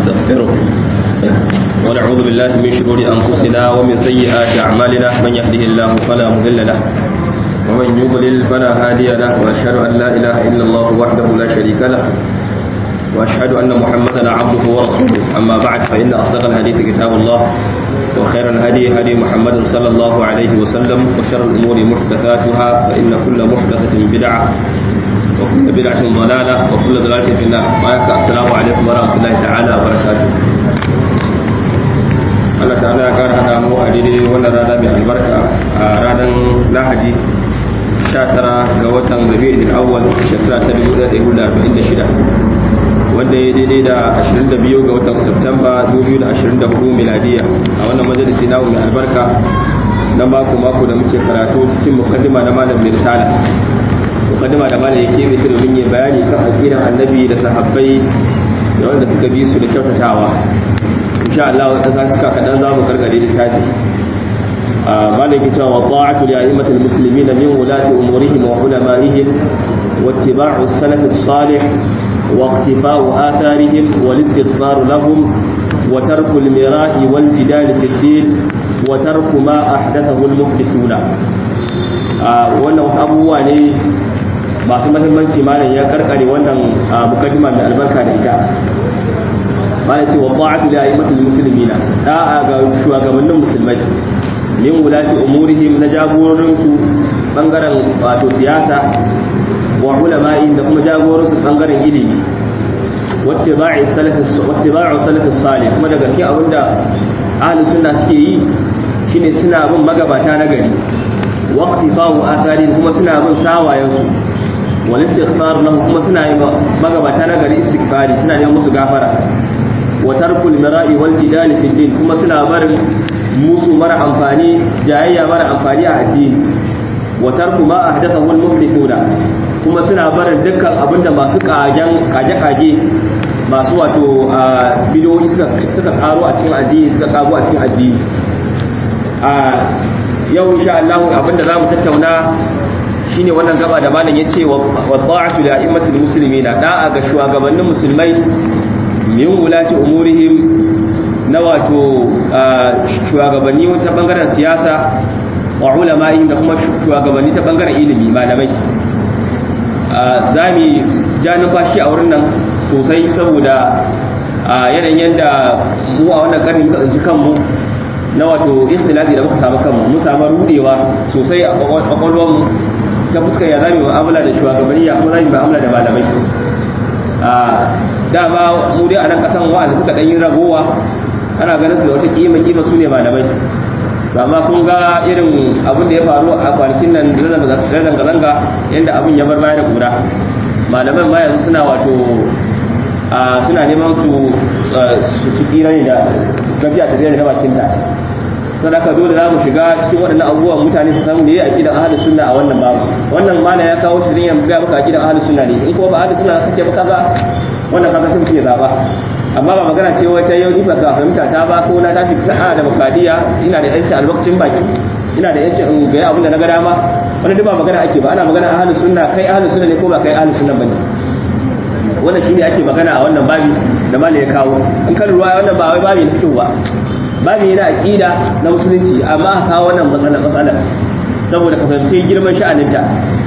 ونستغفره ونعوذ بالله من شرور أنفسنا ومن سيئات أعمالنا من يهده الله فلا مضل له ومن يضلل فلا هادي له وأشهد أن لا إله إلا الله وحده لا شريك له وأشهد أن محمدا عبده ورسوله أما بعد فإن أصدق الحديث كتاب الله وخير الهدي هدي محمد صلى الله عليه وسلم وشر الأمور محدثاتها فإن كل محدثة بدعة وكل بدعة ضلالة وكل ضلالة في النار السلام عليكم ورحمة الله تعالى وبركاته Allah ta'ala ya kara hada mu a daidai wannan rana mai albarka a ranar Lahadi 19 ga watan Rabiul Awwal shekara ta 1446 wanda ya daidai da 22 ga watan Septemba 2024 miladiya a wannan majalisi na mai albarka na mako mako da muke karatu cikin mukaddima na malam Mirsala mukaddima da malam yake mai domin yin bayani kan aqidan annabi da sahabbai da wanda suka bi su da kyautatawa insha Allah wata sa cika kadan za mu gargare da tafi malam yake cewa ta'atu li a'immatil muslimina min wulati umurihim wa ulama'ihim wattiba'u as-salaf as-salih واقتفاء آثارهم والاستغفار لهم وترك المراء والجدال في الدين وترك ما أحدثه المحدثون wannan wasu abubuwa ne masu mahimmanci malam ya karkare wannan mukaddima mai albarka da ita malam ce wa ta'atu li a'immatil muslimina da'a ga shugabannin musulmai min wulati umurihim na jagororin su bangaren wato siyasa wa ulama'in da kuma jagoransu bangaren ilimi wattiba'u salafis salih kuma daga cikin abinda ahli sunna suke yi shine suna bin magabata na gari waqtifa'u atharin kuma suna bin sawayen su wal istighfar lahum kuma suna yi magabata na gari istighfari suna neman musu gafara wa tarkul mira'i wal jidali fid din kuma suna barin musu mara amfani jayayya mara amfani a addini wa tarku ma ahdathahu al muhdithuna kuma suna barin dukkan abinda masu kagen kage-kage masu wato bidiyoyi suka karo a cikin addini suka kago a cikin addini a yau insha Allah abinda zamu tattauna shine wannan gaba da malam yace wa ta'atu li a'immatil muslimina da'a ga shugabannin musulmai min wulati umurihim na wato shugabanni ta bangaren siyasa wa ulama'i da kuma shugabanni ta bangaren ilimi malamai za mu ja numfashi a wurin nan sosai saboda yanayin yadda mu a wannan karni muka tsinci kanmu na wato ikhtilafi da muka samu kanmu mun samu rudewa sosai a kwakwalwar mu ta fuskar ya zami mu'amala da shugabanni ya kuma zami mu'amala da malamai dama mu dai a nan kasan wa'anda suka ɗan yi ragowa ana ganin su da wata kima kima su ne malamai amma kun ga irin abin da ya faru a kwanakin nan da zanga-zanga yadda abin ya bar baya da kura malaman ma yanzu suna wato suna neman su su tsira ne da gafiya ta zai da bakinta sadaka dole za mu shiga cikin waɗannan abubuwan mutane su samu ne a kidan ahalus sunna a wannan babu wannan mana ya kawo shi ne ya ga maka a kidan ahalus sunna ne in kuma ba ahalus sunna kake ba kaga wannan kaga sun fiye zaba amma ba magana ce wata yau ni ba ka fahimta ta ba ko na tafi ta da makadiya ina da yanci albakcin baki ina da yanci in ga abin da na ga dama wannan duk ba magana ake ba ana magana ahlus sunna kai ahlus sunna ne ko ba kai ahlus sunna bane wannan shine ake magana a wannan babi da malai ya kawo in kan ruwa wannan ba wai babi na fiqh ba babi ne na aqida na musulunci amma ka kawo wannan matsala matsala saboda ka fahimci girman sha'aninta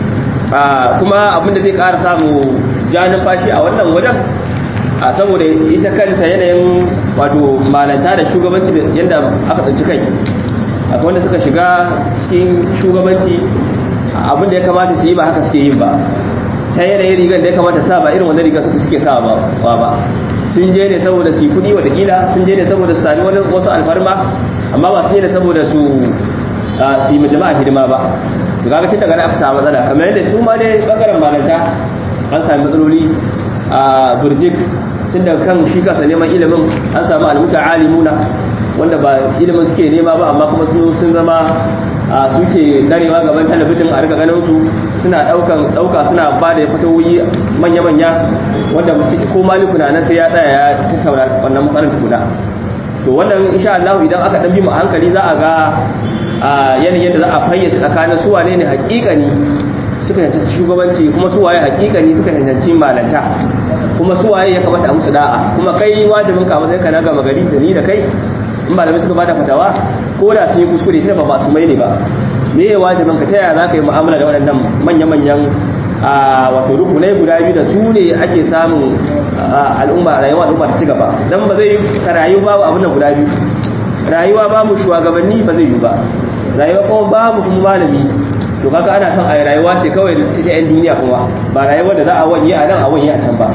kuma abin da zai ƙara samu ja numfashi a wannan wajen a saboda ita kanta yanayin wato malanta da shugabanci yadda aka tsinci kai akwai wanda suka shiga cikin shugabanci abinda ya kamata su yi ba haka suke yin ba ta yanayin rigar da ya kamata sa ba irin wanda rigar suka suke sa ba ba sun je ne saboda su kudi watakila sun je ne saboda su sami wani wasu alfarma amma ba su yi ne saboda su su yi ma jama'a hidima ba to kaga tun daga aka samu matsala kamar yadda su ma ne bangaren malanta an sami matsaloli a burjik tun da kan shi kasa neman ilimin an samu almuta alimuna wanda ba ilimin suke nema ba amma kuma sun zama suke darewa gaban talabijin a rika ganin su suna daukan dauka suna ba da fatawoyi manya-manya wanda ko maliku na nan sai ya tsaya ya tattauna wannan matsalar tukuna to wannan insha Allah idan aka dan bi mu hankali za a ga yanayin da za a fayyace tsakanin su wane ne hakikani suka yanci shugabanci kuma su waye hakikani suka yanci malanta kuma su waye ya kamata a musu da'a kuma kai wajibin ka matsayin ka na gama gari da ni da kai in malamai suka bada fatawa ko da sun yi kuskure sai ba masu mai ne ba me ya wajibin ka ta yaya za ka yi mu'amala da waɗannan manya-manyan a wato rukunai guda biyu da su ne ake samun al'umma rayuwa al'umma ta ci gaba dan ba zai ka rayu babu abin nan guda biyu rayuwa babu shugabanni ba zai yi ba rayuwa kuma babu kuma malami to kaga ana son a rayuwa ce kawai ta yan duniya kuma ba rayuwar da za a wanye a nan a wanye a can ba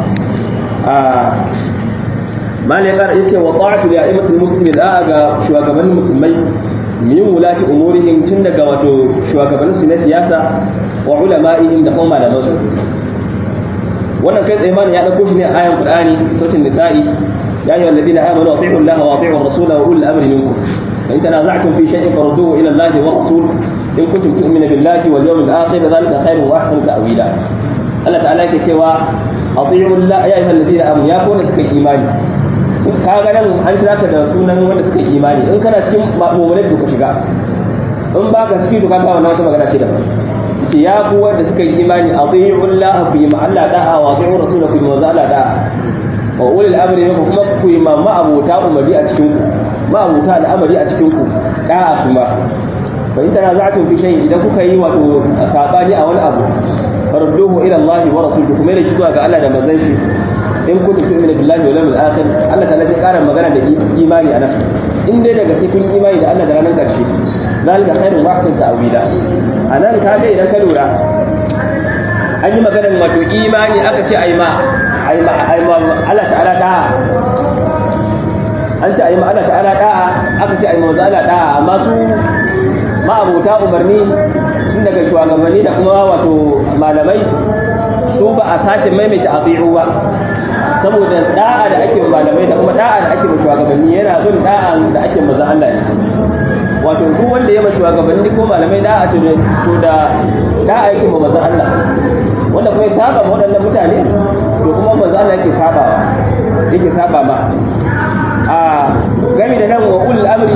malai kara yace wa ta'atu li a'immatil muslimin da'a ga shugabannin musulmai min wulati umurihim tun daga wato shugabannin su na siyasa wa ulama'ihim da kuma malaman su wannan kai tsaye ya dauko shi ne a ayan qur'ani sautin nisa'i ya ayyuhal ladina amanu atii'u allaha wa atii'u ar-rasula wa ulil amri minkum fa in tanaza'tum fi shay'in farudduhu ila allahi wa rasul in kuntum tu'minu billahi wal yawmil akhir dhalika khairun wa ahsanu ta'wila Allah ta'ala yake cewa atii'u allaha ya ayyuhal ladina amanu ya kuna suka imani ka ga nan an kira ka da sunan wanda suka imani in kana cikin mu'minai to ka shiga in ba ka ciki to ka ga wannan wata magana ce daban ce ya ku wanda suka yi imani atii'u allaha fi ma Allah da'a wa atii'u rasulahu fi ma Allah da'a wa ulil amri minkum kuma ku yi mamma abota umari a cikin ku ma abota al'amari a cikin ku da'a kuma fa in tanaza'tum fi shay'in idan kuka yi wato sabani a wani abu farduhu ila Allah wa rasulihi kuma da shi zuwa ga Allah da manzon shi in kuntum tu'minu billahi wal yawmil akhir Allah ta'ala sai ƙara magana da imani a nan in dai daga sai kun yi imani da Allah da ranar ƙarshe zalika khairun wa ahsan ta'wila anan ka ga idan ka lura an yi maganar wato imani aka ce ai ma ai ma ai ma Allah ta'ala da'a an ce ai ma Allah ta'ala da'a aka ce ai ma Allah da'a amma su ma abota umarni tun daga shugabanni da kuma wato malamai su ba a sace maimaita abi'u ba saboda da'a da ake malamai da kuma da'a da ake shugabanni yana bin da'a da ake maza Allah ne wato duk wanda ya mashi shugabanni ko malamai da'a to da da'a yake ma maza Allah wanda kuma ya saba ma waɗannan mutane to kuma maza Allah yake sabawa yake saba ma a gami da nan wa ulul amri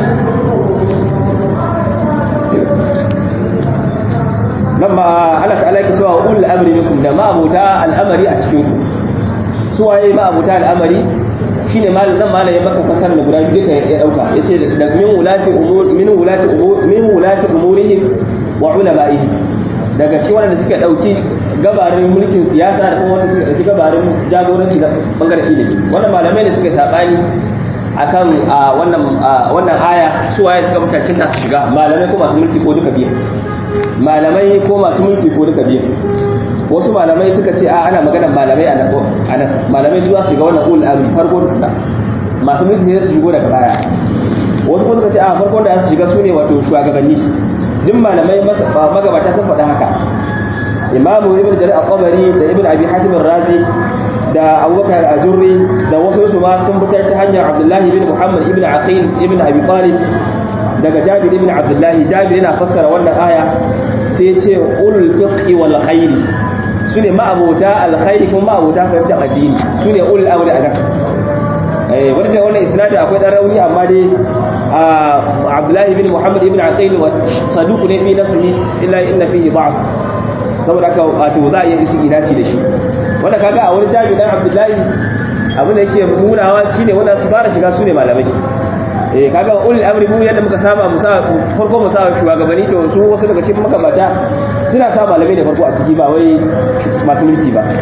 nan ma Allah ta'ala yake cewa ulul amri minkum da ma abuta al'amari a cikin ku su waye ma abuta al'amari shine malam nan malam ya maka fasar da guda biyu duka ya dauka yace da min wulati umur min wulati umur min wulati umurihim wa ulama'ihim daga cikin wanda suka dauki gabarin mulkin siyasa da kuma wanda suka dauki gabarin jagoranci da bangaren ilimi wannan malamai ne suka sabani akan wannan wannan aya su waye suka mutancin su shiga malamai ko masu mulki ko duka biyu malamai ko masu mulki ko duka biyu wasu malamai suka ce a ana magana malamai a nan malamai su za su shiga wannan ulul amri farko da masu mulki ne su shigo daga baya wasu kuma suka ce a farkon da su shiga su ne wato shugabanni duk malamai magabata sun faɗa haka imamu ibn jarir al-qabari da ibn abi hatim razi da abubakar ajurri da wasu su ma sun fitar ta hanyar abdullahi ibn muhammad ibn aqil ibn abi talib daga jabir ibn abdullahi jabir yana fassara wannan aya sai ya ce ulul fiqhi wal khairi sune ma'abuta alkhairi kuma ma'abuta fahimtar addini sune ulul amri a nan eh wanda wannan isnadi akwai dan rauni amma dai abdullahi ibn muhammad ibn aqil wa saduq ne fi nafsihi illa inna fihi da'f saboda haka wato za a yi isi inasi da shi wanda kaga a wani jami'in dan abdullahi abin da yake nunawa shine wanda su fara shiga sune malamai eh kaga ulul amri mu yadda muka saba mu sa farko mu sa shugabanni to su wasu daga cikin makabata suna sa malamai da farko a ciki ba wai masu mulki ba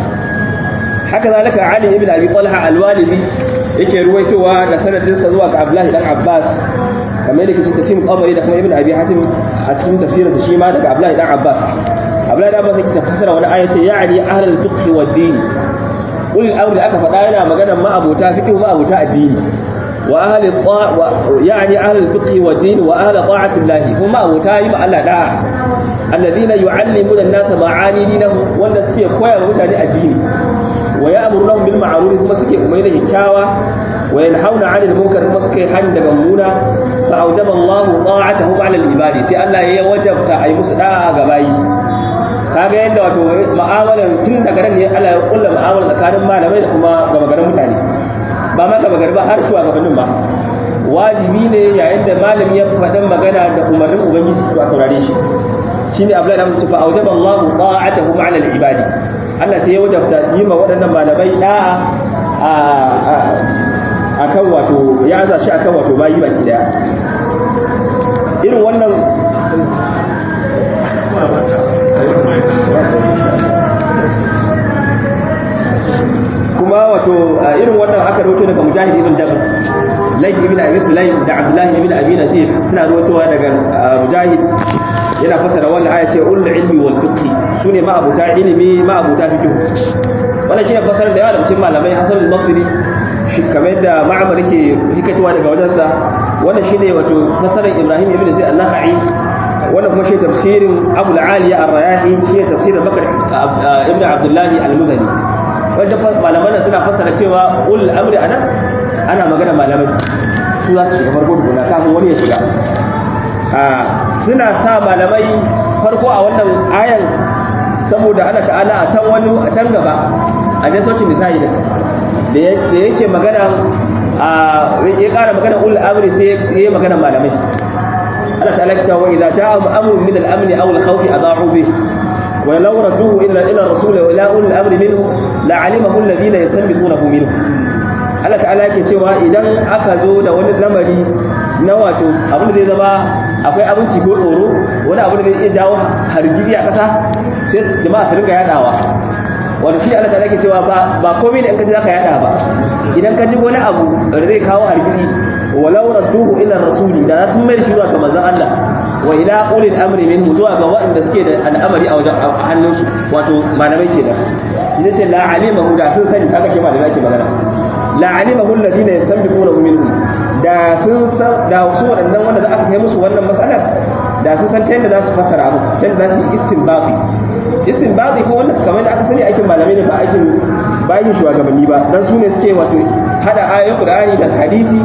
haka zalika ali ibn abi talha al-walidi yake ruwaitowa da sanadin sa zuwa ga abdullahi dan abbas kamar yadda cikin tafsirin qabari da kuma ibn abi hatim a cikin tafsirinsa shi ma daga abdullahi dan abbas abdullahi dan abbas yake tafsira wani aya ce ya'ni ahlul fiqh wad din ulul amri aka faɗa yana magana ma abota fiqh ma abota addini وأهل الطاعة يعني أهل الفقه والدين وأهل طاعة الله هم أبو تايم على داع الذين يعلمون الناس معاني دينهم وأن سكي كويا ومتاني الدين ويأمر لهم بالمعروف هم سكي أمين الكاوى وينحون عن المنكر هم سكي حن دمونا فأوجب الله طاعتهم على العباد سي الله يوجب أي مسدى غباي kaga yadda wato ma'amalar tun daga nan ne Allah ya kulla ma'amalar tsakanin malamai da kuma gaba garin mutane ba ma gaba gari ba har shugabannin ba wajibi ne yayin da malami ya faɗin magana da umarnin ubangiji to a saurare shi shine abdullahi da mutum fa aujaba Allahu ta'atahu ma'ala al-ibadi Allah sai ya wajabta yi ma waɗannan malamai da'a a kan wato ya aza shi akan wato bayi baki daya irin wannan kuma wato irin wannan aka rawaito daga mujahid ibn jabr lai ibn abi sulaim da abdullahi ibn abi najib suna rawaitowa daga mujahid yana fasara wannan aya ce ul ilmi wal fiqh sune ma abuta ilimi ma abuta fiqh wannan shine fasarar da yawa da cikin malamai hasan al-basri shi kamar da ma'amar yake hikatuwa daga wajensa wannan shine wato fasarar ibrahim ibn zaid an-nakhai wannan kuma shi tafsirin abu al-aliya ar-rayahi shi tafsirin bakar ibn abdullahi al-muzani wanda malaman suna fassara cewa ul amri anan ana magana malamai su za su shiga farko tukuna kafin wani ya shiga suna sa malamai farko a wannan ayan saboda Allah ta'ala a can wani a can gaba a dai sautin nisa'i da da yake magana ya kara magana ul amri sai ya yi magana malamai Allah ta'ala ta wa idza ja'a amrun min al-amni aw al-khawfi adha'u bihi ولو ردوه إلى إلى الرسول وإلى أولي الأمر منه لعلمه الذين يستنبطونه منه Allah ta'ala yake cewa idan aka zo da wani lamari na wato abin da zai zama akwai abinci ko tsoro wani abu da zai iya jawo hargitsi a ƙasa sai jama'a su rinka yadawa wato shi Allah ta'ala yake cewa ba ba komai ne in ka ji zaka yada ba idan ka ji wani abu da zai kawo hargitsi walau radduhu ila rasuli da sun mai shi zuwa ga manzon Allah wa ila ulil amri minhum zuwa ga waɗanda suke da al'amari a wajen hannunsu wato malamai ke da idan ce la alimahu da sun sani kaga shi malamai ake magana la alimahu alladhina yastanbiquna minhum da sun san da su waɗannan wanda aka kai musu wannan matsalar da sun san ta yadda za su fassara abu ta yadda za su yi istinbaqi istinbaqi ko wannan kamar da aka sani aikin malamai ne ba aikin ba aikin shugabanni ba dan su ne suke wato hada ayoyin qur'ani da hadisi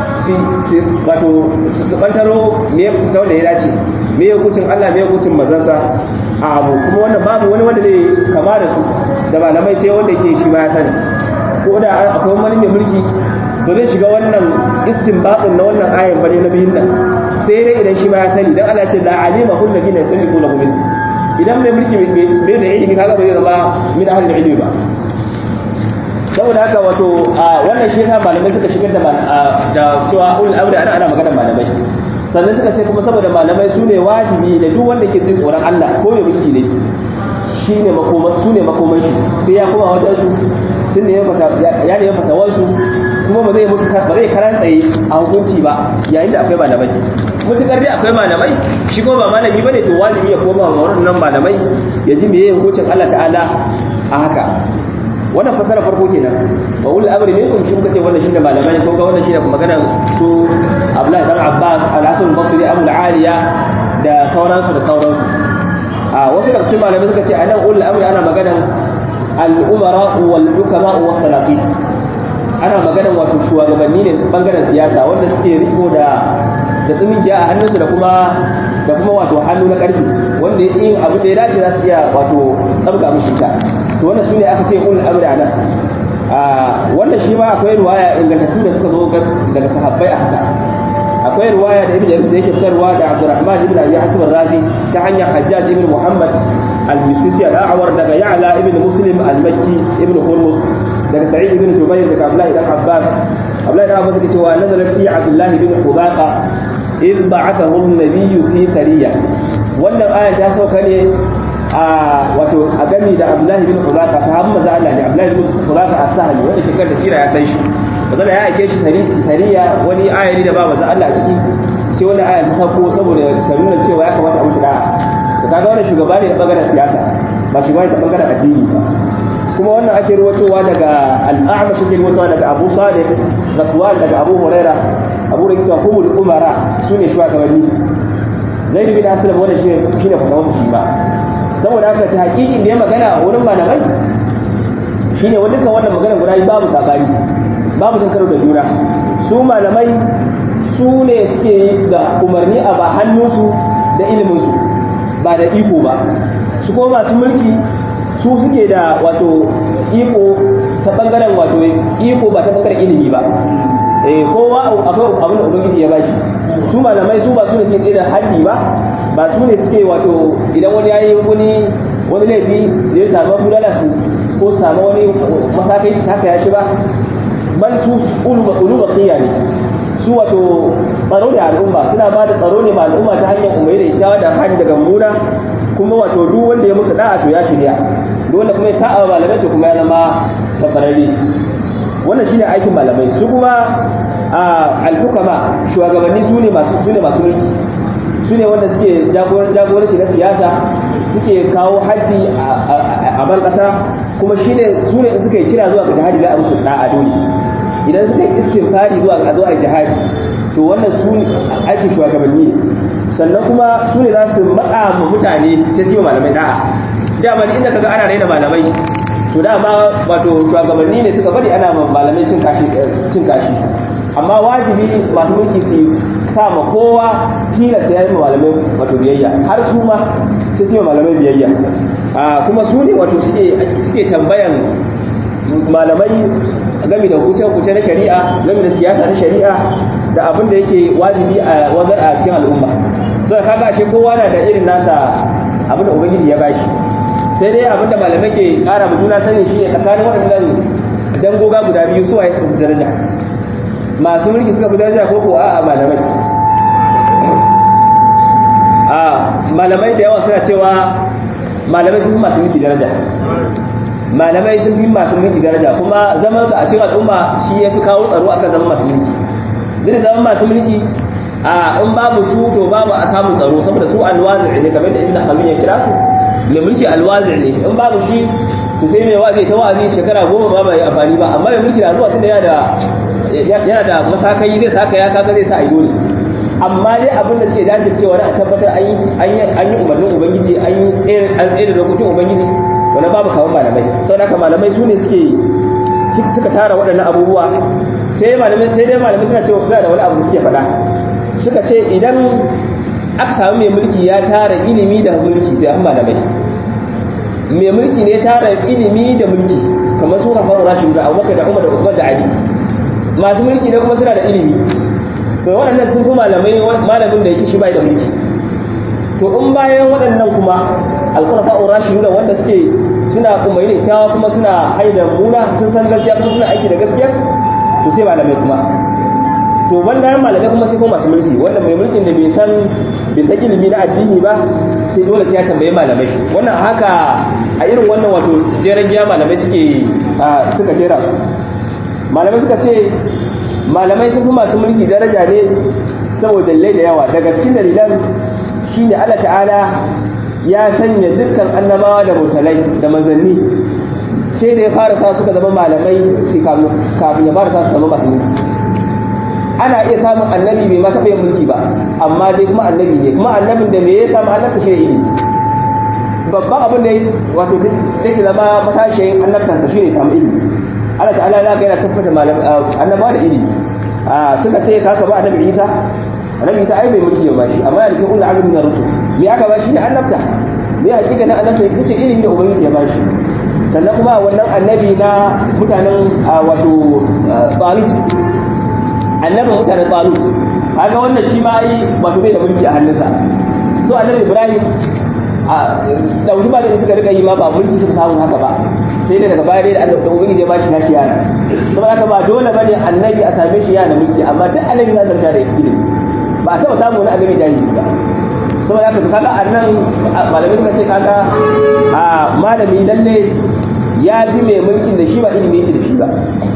wato su bantaro me ta wanda ya dace me ya hukuncin Allah me ya hukuncin mazansa a abu kuma wannan babu wani wanda zai kama da su da malamai sai wanda yake shi ma ya sani ko da akwai wani mai mulki to zai shiga wannan istinbatin na wannan ayan bare na biyun nan sai dai idan shi ma ya sani dan Allah ya ce la alima kullu bina yastabiqu lahu min idan mai mulki bai da ilimi kaga ba zai zama min ahlul ilmi ba saboda haka wato wannan shi yasa malamai suka shigar da da cewa ulul amri ana ana magana malamai sannan suka ce kuma saboda malamai su ne wajibi da duk wanda ke jin tsoron Allah ko ya miki ne shi ne makoman su ne makoman shi sai ya koma wajen su sun ne ya ne fata wasu kuma ba zai musu ba zai karan tsaye a hukunci ba yayin da akwai malamai mutukar dai akwai malamai shi kuma ba malami bane to wajibi ya koma wa wannan malamai ya ji meye hukuncin Allah ta'ala a haka wannan fasara farko kenan wa ul amri minkum shi muka ce wannan shine malamai ko ga wannan shine magana su Abdullahi dan Abbas al-Hasan al-Basri Abu al-Aliya da sauransu da sauransu a wasu daga cikin malamai suka ce anan ul amri ana maganan al-umara wal hukama wa salafin ana maganan wato shugabanni ne bangaren siyasa wanda suke riko da da tsumin a hannunsu da kuma da kuma wato hannu na karfi wanda yin abu da ya dace za su iya wato tsabga mishi ta to wannan sune aka ce ulul amri anan a wannan shi ma akwai ruwaya ingantattu da suka zo daga sahabbai a haka akwai ruwaya da ibn jarir da yake fitarwa da abdurrahman ibn abi hatim razi ta hanyar hajjaj ibn muhammad al-misisi al-a'war daga ya'la ibn muslim al-makki ibn hurmus daga sa'id ibn jubair daga abdullah ibn abbas abdullah ibn abbas yake cewa nazala fi abdullah ibn hubaqa إذ بعثه النبي في سرية wannan aya ta sauka ne a wato a gami da Abdullahi bin Hudaka sahabban manzo Allah ne Abdullahi bin Hudaka as-Sahli wanda ke da sira ya san shi manzo ya aike shi sariya wani aya ne da ba manzo Allah a ciki sai wannan aya ta sauko saboda ta nuna cewa ya kamata a mushi da'a to kaga wannan shugaba ne da bangaren siyasa ba shugaba ne ta bangaren addini ba kuma wannan ake ruwatowa daga al-A'mash ke ruwatowa daga Abu Salih Zakwan daga Abu Huraira Abu da cewa humul umara sune shugabanni Zaid bin Aslam wannan shi shine fatawar shi ba saboda haka ta hakikin da ya magana wurin malamai shine wani kan wannan magana guda babu sabani babu tun karo da juna su malamai su ne suke da umarni a ba hannunsu da iliminsu ba da iko ba su kuma masu mulki su suke da wato iko ta bangaren wato iko ba ta bangaren ilimi ba eh kowa akwai abin da ubangiji ya bashi su malamai su ba su ne suke tsaye da haddi ba ba su ne suke wato idan wani yayi wani wani laifi zai samu bulala su ko samu wani masakai su haka ya shi ba man su ulu baqiya ne su wato tsaro da al'umma suna ba da tsaro ne ma al'umma ta hanyar umarai da ita da hanyar daga muna kuma wato duk wanda ya musu da'a to ya shirya duk wanda kuma ya sa'a malamai to kuma ya zama tafararre wannan shine aikin malamai su kuma al-hukama shugabanni su ne masu su ne masu mulki su ne wanda suke jagoranci na siyasa suke kawo haddi a ban kasa kuma shine su ne suka yi kira zuwa ga jihadi da abu su da'a dole idan suka yi istighfari zuwa ga zuwa jihadi to wannan su ne aikin shugabanni ne sannan kuma su ne za su matsa ma mutane sai su yi malamai da'a dama inda kaga ana raina malamai to dama wato shugabanni ne suka bari ana malamai cin kashi cin kashi amma wajibi masu mulki su sa ma kowa tilasta ya yi malamai wato biyayya har su ma sai su yi malamai biyayya kuma su ne wato suke tambayan malamai game da hukuce-hukuce na shari'a game da siyasa na shari'a da abin da yake wajibi a wajen a cikin al'umma to da kaga ashe kowa na da irin nasa abin da ubangiji ya bashi sai dai abin da malamai ke kara mu juna sani shine tsakanin waɗannan dangoga guda biyu su waye suka fi daraja masu mulki suka fi daraja ko ko a'a malamai a malamai da yawa suna cewa malamai sun fi masu mulki daraja malamai sun fi masu mulki daraja kuma zaman su a cikin al'umma shi ya fi kawo tsaro akan zaman masu mulki duk zaman masu mulki a in babu su to babu a samun tsaro saboda su alwazi ne kamar da ibn Khalid ya kira su mai mulki alwazi ne in babu shi to sai mai wazi ta wazi shekara goma ba bai amfani ba amma mai mulki na zuwa tunda yana da yana da masakai zai saka ya kaga zai sa a dole amma dai abin da suke jajircewa na a tabbatar an yi umarnin ubangiji an yi tsere dokokin ubangiji wani babu kawon malamai sau da malamai su ne suke suka tara waɗannan abubuwa sai malamai sai dai malamai suna cewa suna da wani abu da suke faɗa suka ce idan aka samu mai mulki ya tara ilimi da mulki da malamai mai mulki ne tara ilimi da mulki kamar su kan faru rashin da abubakar da umar da usman da ali masu mulki ne kuma suna da ilimi to waɗannan sun fi malamai malamin da yake shi bai da mulki to in bayan waɗannan kuma alƙulafa urashidu wanda suke suna umarni da kyawa kuma suna haida muna sun san gaskiya kuma suna aiki da gaskiya to sai malamai kuma to banda malamai kuma sai kuma masu mulki wanda mai mulkin da bai san bai san ilimi na addini ba sai dole sai ya tambayi malamai wannan haka a irin wannan wato jeren giya malamai suke suka jera su malamai suka ce malamai sun fi masu mulki daraja ne saboda dalilai da yawa daga cikin dalilan shine Allah ta'ala ya sanya dukkan annabawa da mursalai da manzanni sai da ya fara sa suka zama malamai kafin ya fara sa su zama masu mulki ana iya samun annabi bai ma taɓa yin mulki ba amma dai kuma annabi ne kuma annabin da me ya samu annabta shi ne ilimi babban abin da wato take zama matashiyin annabtansa shi ne samu ilimi Allah ta'ala ya ga yana tabbata annabawa da ilimi suka ce kaka ba annabi Isa annabi Isa ai bai mulki ba shi amma yana cikin ulul azmi na rusul me aka ba shi ne annabta me hakika na annabta ita ce ilimi da ubangiji ya ba shi sannan kuma wannan annabi na mutanen wato Talut annabin mutanen Talut kaga wannan shi ma ai wato bai da mulki a hannunsa so annabi Ibrahim a dauki ba da suka rika yi ma ba mulki suka samu haka ba sai dai daga baya dai da Allah da ubangiji ya bashi nashi yana saboda haka ba dole bane annabi a same shi yana mulki amma duk annabi za ta da ilimi ba a taba samu wani annabi jahili ba saboda haka kaga annan malamai suka ce kaga a malami lalle ya fi mai mulkin da shi ba ilimi yake da shi ba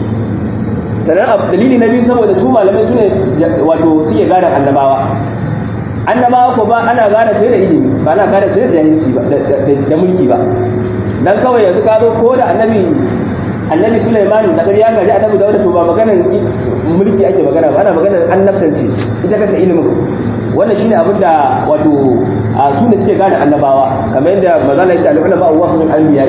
sannan dalili na biyu saboda su malamai su ne wato suke gadon annabawa annabawa ko ba ana gada su da ilimi ba ana gada su da jahilci ba da mulki ba dan kawai yanzu ka zo ko da annabi annabi Sulaiman da ya gaji annabi Dawud to ba maganar mulki ake magana ba ana maganar annabtanci ita kanta ilimin wannan shine abin da wato su ne suke gane annabawa kamar yadda mazala ya ce al-ulama wa hum anbiya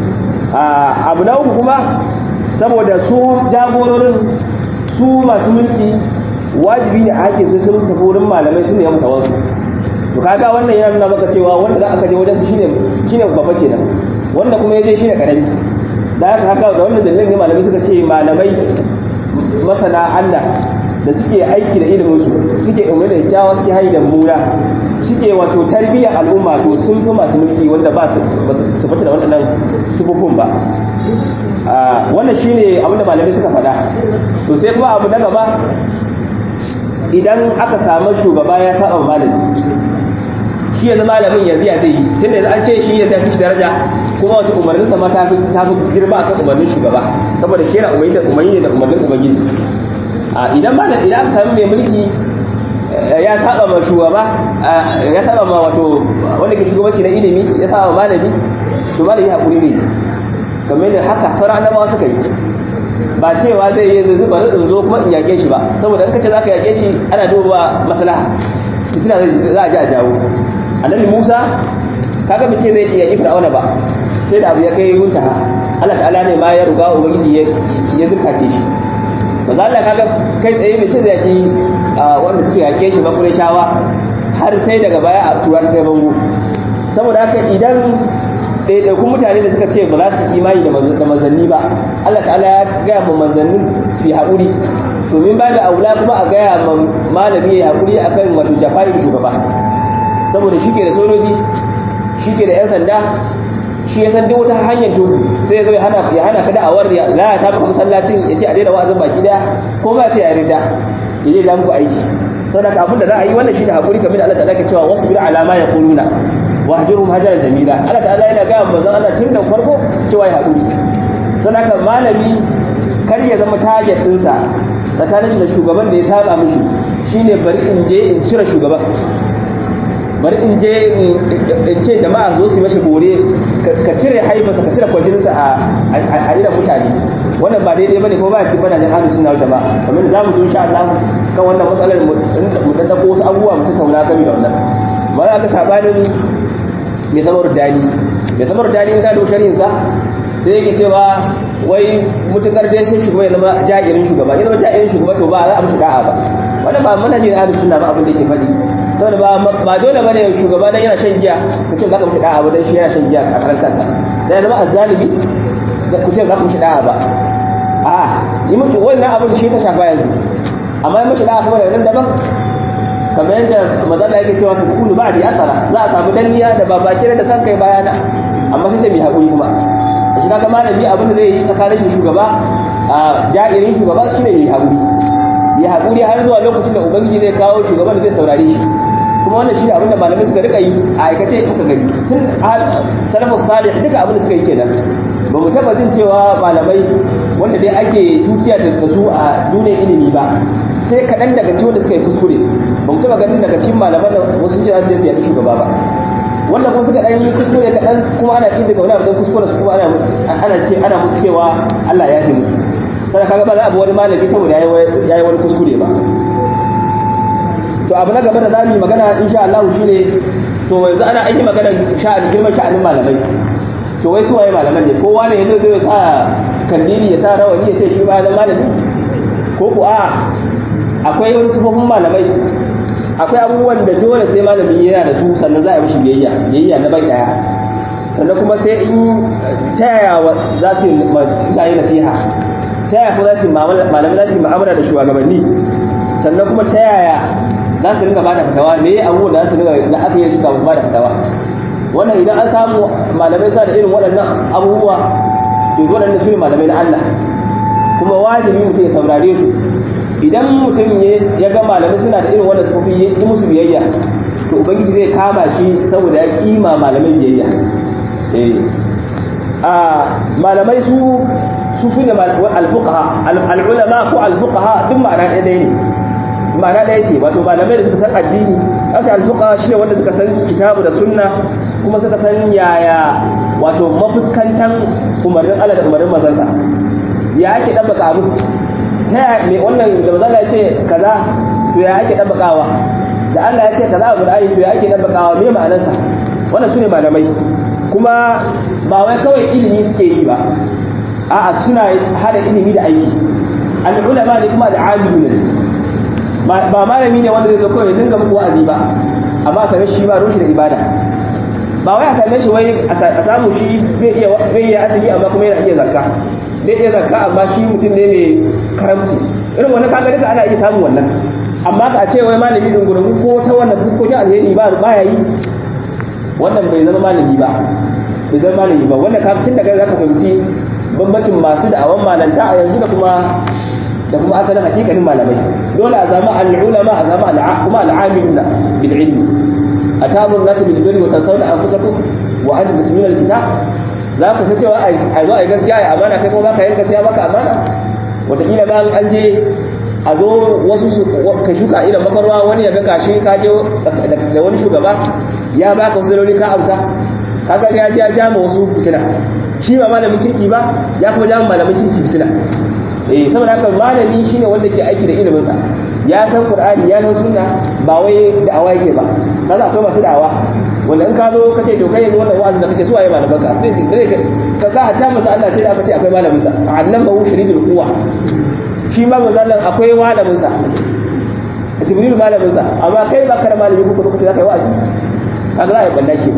abu na uku kuma saboda su jagororin su masu mulki wajibi ne a hakin su sun tafi wurin malamai sun ne masa wasu to kaga wannan yana nuna maka cewa wanda za a je wajen su shine shine babba kenan wanda kuma yaje shine karami da haka haka da wannan dalilin ne malamai suka ce malamai masana Allah da suke aiki da ilimin su suke umar da kyawa suke hayi da mura suke wato tarbiyyar al'umma to sun fi masu mulki wanda ba su fita da waɗannan sufufin ba wannan shine abin da malamai suka faɗa to sai kuma abu na gaba idan aka samu shugaba ya saba malami shi yanzu malamin yanzu ya zai yi tunda yanzu an ce shi ya tafi shi daraja kuma wata umarnin sa ma ta fi ta fi girma akan umarnin shugaba saboda shi yana umarni da umarni da umarnin ubangiji a idan malam idan aka samu mai mulki ya saba ma shugaba ya saba ma wato wanda ke shugabanci na ilimi ya saba malami to malami hakuri ne kamar da haka sauran annabawa suka yi ba cewa zai yi zai bari in zo kuma in yage shi ba saboda in kace zaka yage shi ana duba maslaha fitina za a ji a jawo annabi Musa kaga mace zai iya yi fir'auna ba sai da abu ya kai muntaha Allah ta'ala ne ma ya ruga ubangiji ya zurkake shi maza Allah kaga kai tsaye mace zai yaki wanda suke yake shi ba shawa har sai daga baya a tura ta kai bango saboda haka idan ɗaiɗaikun mutane da suka ce ba za su imani da manzanni ba Allah ta'ala ya gaya ma manzannin su yi haƙuri domin ba da aula kuma a gaya ma malami ya haƙuri a kan wato jafayin shugaba saboda shi ke da sojoji shi ke da 'yan sanda shi ya san duk wata hanyar tuku sai ya zo ya hana ka da'awar ya lalata maka masallacin ya ce a daina wa'azin baki daya ko ba ce ya rinda ya je ja muku aiki saboda abin da za a yi wannan shi da haƙuri kamar da Allah ta'ala ke cewa wasu bi alama ya kuluna wahjurum hajaran jamila Allah ta'ala yana ga manzon Allah tun da farko cewa ya haƙuri don haka malami kar ya zama target ɗinsa tsakanin shi da shugaban da ya saba mishi shine bari in je in cire shugaban bari in je in ce jama'a zo su yi mashi bore ka cire haifarsa ka cire kwajininsa a idan mutane wannan ba daidai bane kuma ba ya ci bana jin ahlus sunna wal jama'a kamar da zamu zo insha Allah kan wannan matsalar mu dan dako wasu abubuwa mu tattauna game da wannan ba za ka sabanin mai samar dani mai samar dani in ka da shari'in sa sai yake cewa wai mutukar dai sai shugaba ya zama ja'irin shugaba ya zama ja'irin shugaba to ba za a mishi da'a ba wannan ba manhajin ahlus sunna ba abin da yake faɗi saboda ba ba dole bane shugaba dan yana shan giya ka ce za ka mishi da'a ba dan shi yana shan giya a karan kansa dan zama azzalimi ku ce za ku mishi da'a ba a yi mutu wannan abin shi ta shafa yanzu amma yi mishi da'a kuma da nan daban kamar yadda mazala yake cewa ta kulu ba da asara za a samu danniya da ba baki da san kai bayana amma sai mai haƙuri kuma a shi kaga malami abin da zai yi tsakanin shi shugaba a ja'irin shugaba shine yi haƙuri ya haƙuri har zuwa lokacin da ubangiji zai kawo shugaban da zai saurare shi kuma wannan shi abin da malamai suka rika yi a aikace muka gani tun salafus salih duka abin da suka yi kenan ba mu taba jin cewa malamai wanda dai ake tukiya da su a duniyar ilimi ba sai kaɗan daga cikin wanda suka yi kuskure ba mu taba ganin daga cikin malaman da wasu jira sai su yaɗi shugaba ba wanda kuma suka ɗan yi kuskure kaɗan kuma ana ƙin daga wani abu kuskure su kuma ana ana ce ana musu cewa Allah ya fi musu sai kaga ba za a bi wani malami saboda yayi wani kuskure ba to abu na gaba da za mu yi magana insha Allah shine to yanzu ana an yi magana sha'ani girman sha'anin malamai to wai su waye malaman ne kowa ne yanzu zai sa kandili ya sa rawani ya ce shi ba zama malami ko ku a akwai wani sufofin malamai akwai abubuwan da dole sai malami yana da su sannan za a yi mishi biyayya biyayya na bai daya sannan kuma sai in ta yaya za su yi mutane nasiha ta yaya kuma za su malamai za su yi mu'amala da shugabanni sannan kuma ta yaya za su ringa bada fitawa me abubuwan da za su ringa da aka yi shi kafin bada fitawa wannan idan an samu malamai sa da irin waɗannan abubuwa to waɗannan su ne malamai na Allah kuma wajibi mutum ya saurare su idan mutum ya ga malamai suna da irin wannan sufofi ya yi musu biyayya to ubangiji zai kama shi saboda ya kima malamai biyayya eh a malamai su su fi da al-fuqaha al-ulama ko al-fuqaha duk ma'ana ɗaya ne ma'ana ɗaya ce wato malamai da suka san addini aka alfuqa shi ne wanda suka san kitabu da sunna kuma suka san yaya wato mafuskantan umarnin Allah da umarnin manzansa ya ake dan baka abu ta ya me wannan da manzon ya ce kaza to ya ake dan bakawa da Allah ya ce kaza a Qur'ani to ya ake dan bakawa me ma'anarsa wannan sune malamai kuma ba wai kawai ilimi suke yi ba a'a suna hada ilimi da aiki al-ulama ne kuma da amiluna ne ba malami ne wanda zai zo kawai dinga muku wa'azi ba amma a same shi ba rushi da ibada ba wai a same shi wai a samu shi zai iya zai iya asali amma kuma yana iya zakka zai iya zakka amma shi mutum ne mai karamci irin wannan kaga duka ana iya samun wannan amma ka ce wai malami din gurin ko ta wannan fuskokin alheri ba ba ya yi wannan bai zama malami ba bai zama malami ba wannan kafin daga zaka fahimci bambancin masu da'awan malanta a yanzu da kuma da kuma asalin hakikanin malamai dole a zama al-ulama a zama kuma al-amiluna bil ilmi atamur nasu bil birri wa tansawna anfusakum wa antum tatluna al-kitab za ka san cewa a zo a yi gaskiya ya amana kai kuma baka yin gaskiya baka amana wataƙila ba an je a zo wasu su ka shuka idan makarwa wani ya ga gashi ka je da wani shugaba ya baka wasu daloli ka amsa kaga ya ji ya jama wasu fitina shi ba malamin kirki ba ya kuma jama malamin kirki fitina eh saboda haka malami shine wanda ke aiki da ilimin sa ya san qur'ani ya san sunna ba wai da'awa yake ba kaga akwai masu da'awa wanda in ka zo ka ce to kai yanzu wannan wa'azin da kake so ayi malaman ka zai zai ka ga hatta manzo Allah sai da aka ce akwai malamin sa allamahu shadidul quwa shi ma manzo Allah akwai malamin sa jibril malamin sa amma kai ba ka da malami ko kuma zaka yi wa'azi kaga za a yi balla ke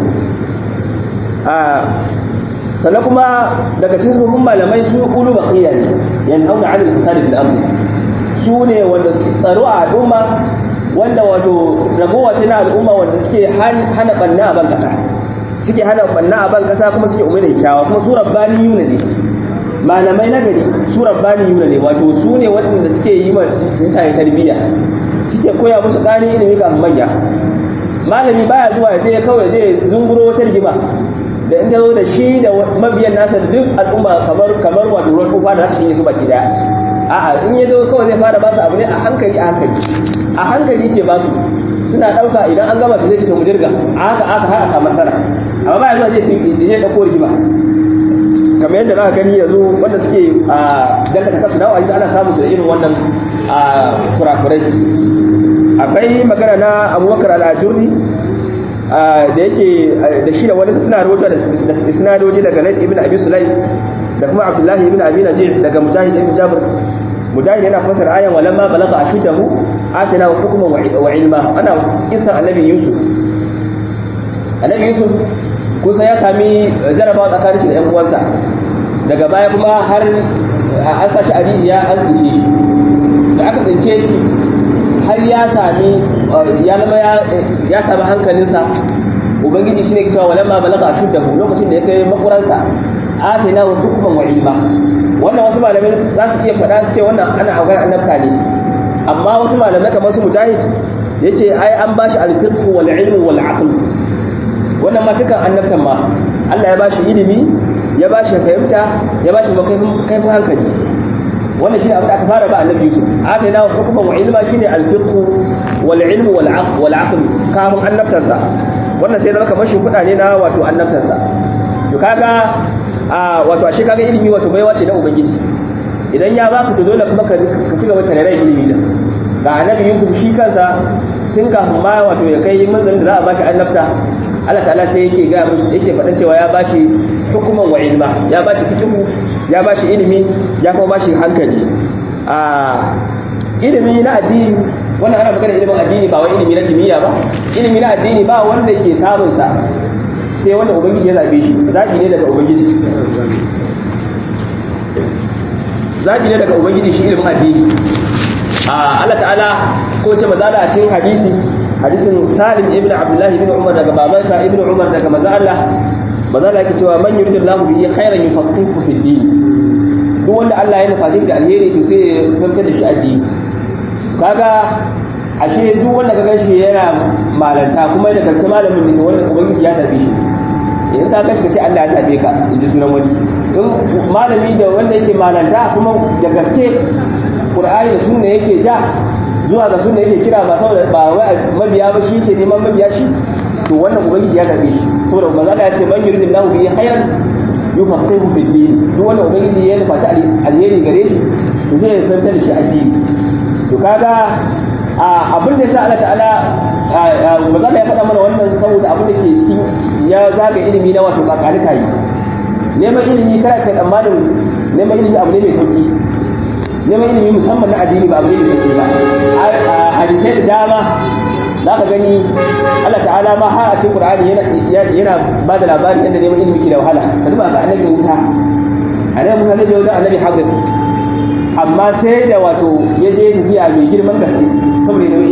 a sannan kuma daga cikin sabbin malamai su ulu baqiya ne yanhauna 'anil fasadi fil ardi su ne wanda su tsaro a al'umma wanda wato ragowa ce na al'umma wanda suke hana banna a ban kasa suke hana banna a ban kasa kuma suke umar da kyawa kuma su rabbani yuna ne malamai na gari su rabbani yuna ne wato su ne waɗanda suke yi wa mutane tarbiyya suke koya musu ƙarin ilimi ga manya malami baya zuwa ya je kawai je zunguro wata rigima da in ta zo da shi da mabiyan nasa da duk al'umma kamar kamar wato ruwan kofa da su yi su baki daya a'a in ya zo kawai zai fara ba su abu ne a hankali a hankali a hankali ke ba su suna ɗauka idan an gama ta zai cika mu jirga a haka aka har a samu nasara amma ba ya zuwa zai ɗauko rigima kamar yadda za ka gani yanzu wanda suke a dangata kasu dawa shi ana samun su da irin wannan kurakurai akwai magana na abubakar al'ajurri da yake da shi da wani suna rahoto da sinadoji daga laif ibn abi sulai da kuma abdullahi ibn abi najib daga mujahid ibn jabir mujahid yana fasar ayan walamma balagha ashuddahu atina hukman wa ilma ana kisan annabi yusuf annabi yusuf kusa ya sami jarabawa tsakanin shi da yan uwansa daga baya kuma har an sashi a rijiya an tsince shi da aka tsince shi har ya sami ya zama ya sami hankalinsa ubangiji shine ke cewa walamma balagha ashuddahu lokacin da ya kai makuransa atina wa hukman wa ilma wannan wasu malamai za su iya faɗa su ce wannan ana aukar annabta ne amma wasu malamai kamar su mujahid yace ai an bashi al-fiqh wal ilm wal aql wannan ma tukan annabtan ma Allah ya bashi ilimi ya bashi fahimta ya bashi kaifin hankali wannan shine abin da aka fara ba annabi Yusuf atina wa hukman wa ilma shine al-fiqh wal ilm wal aql wal aql kamun annabtansa wannan sai zama kamar shi ne na wato annabtansa to kaga a wato ashe kaga ilimi wato baiwa ce na ubangiji idan ya baka to dole kuma ka ci gaba da rai ilimi din ga annabi Yusuf shi kansa tun kafin ma wato ya kai manzon da za a bashi annabta Allah ta'ala sai yake ga musu yake faɗan cewa ya bashi hukuman wa ilma ya bashi fiqhu ya bashi ilimi ya kuma bashi hankali a ilimi na addini wannan ana magana ilimin addini ba wai ilimi na kimiyya ba ilimi na addini ba wanda ke samun sa sai wanda ubangiji ya zabe shi zabi ne daga ubangiji zabi ne daga ubangiji shi ilimin addini a Allah ta'ala ko ce maza da a cikin hadisi hadisin Salim ibn Abdullah ibn Umar daga babansa ibn Umar daga maza Allah maza Allah yake cewa man yuridillahu bihi khairan yufaqihu fi din duk wanda Allah ya nufa shi da alheri to sai ya fahimtar da shi addini kaga ashe duk wanda ka ganshi yana malanta kuma da gaske malamin ne wanda ubangiji ya tafi shi idan ka gashi ka ce Allah ya tabe ka in ji sunan wani in malami da wanda yake malanta kuma da gaske Qur'ani da sunna yake ja zuwa ga sunna yake kira ba saboda ba wai mabiya ba shi yake neman mabiya shi to wannan ubangiji ya tabe shi saboda manzo Allah ya ce man yuridillahu bihi khairan yufaqihu fi din duk wanda ubangiji ya nufa alheri gare shi to zai fahimtar da shi addini to kaga abin da yasa Allah ta'ala maza ya faɗa mana wannan saboda abin da ke cikin ya zaga ilimi na wato kakani kayi neman ilimi kada kai tsammanin neman ilimi abu ne mai sauki neman ilimi musamman na addini ba abu ne mai sauki ba hadisai da dama za ka gani Allah ta'ala ma har a cikin Qur'ani yana yana ba da labarin yadda neman ilimi ke da wahala ka duba ga annabi Musa annabi Musa zai je wajen annabi Hadir amma sai da wato ya je tafiya mai girman gaske saboda neman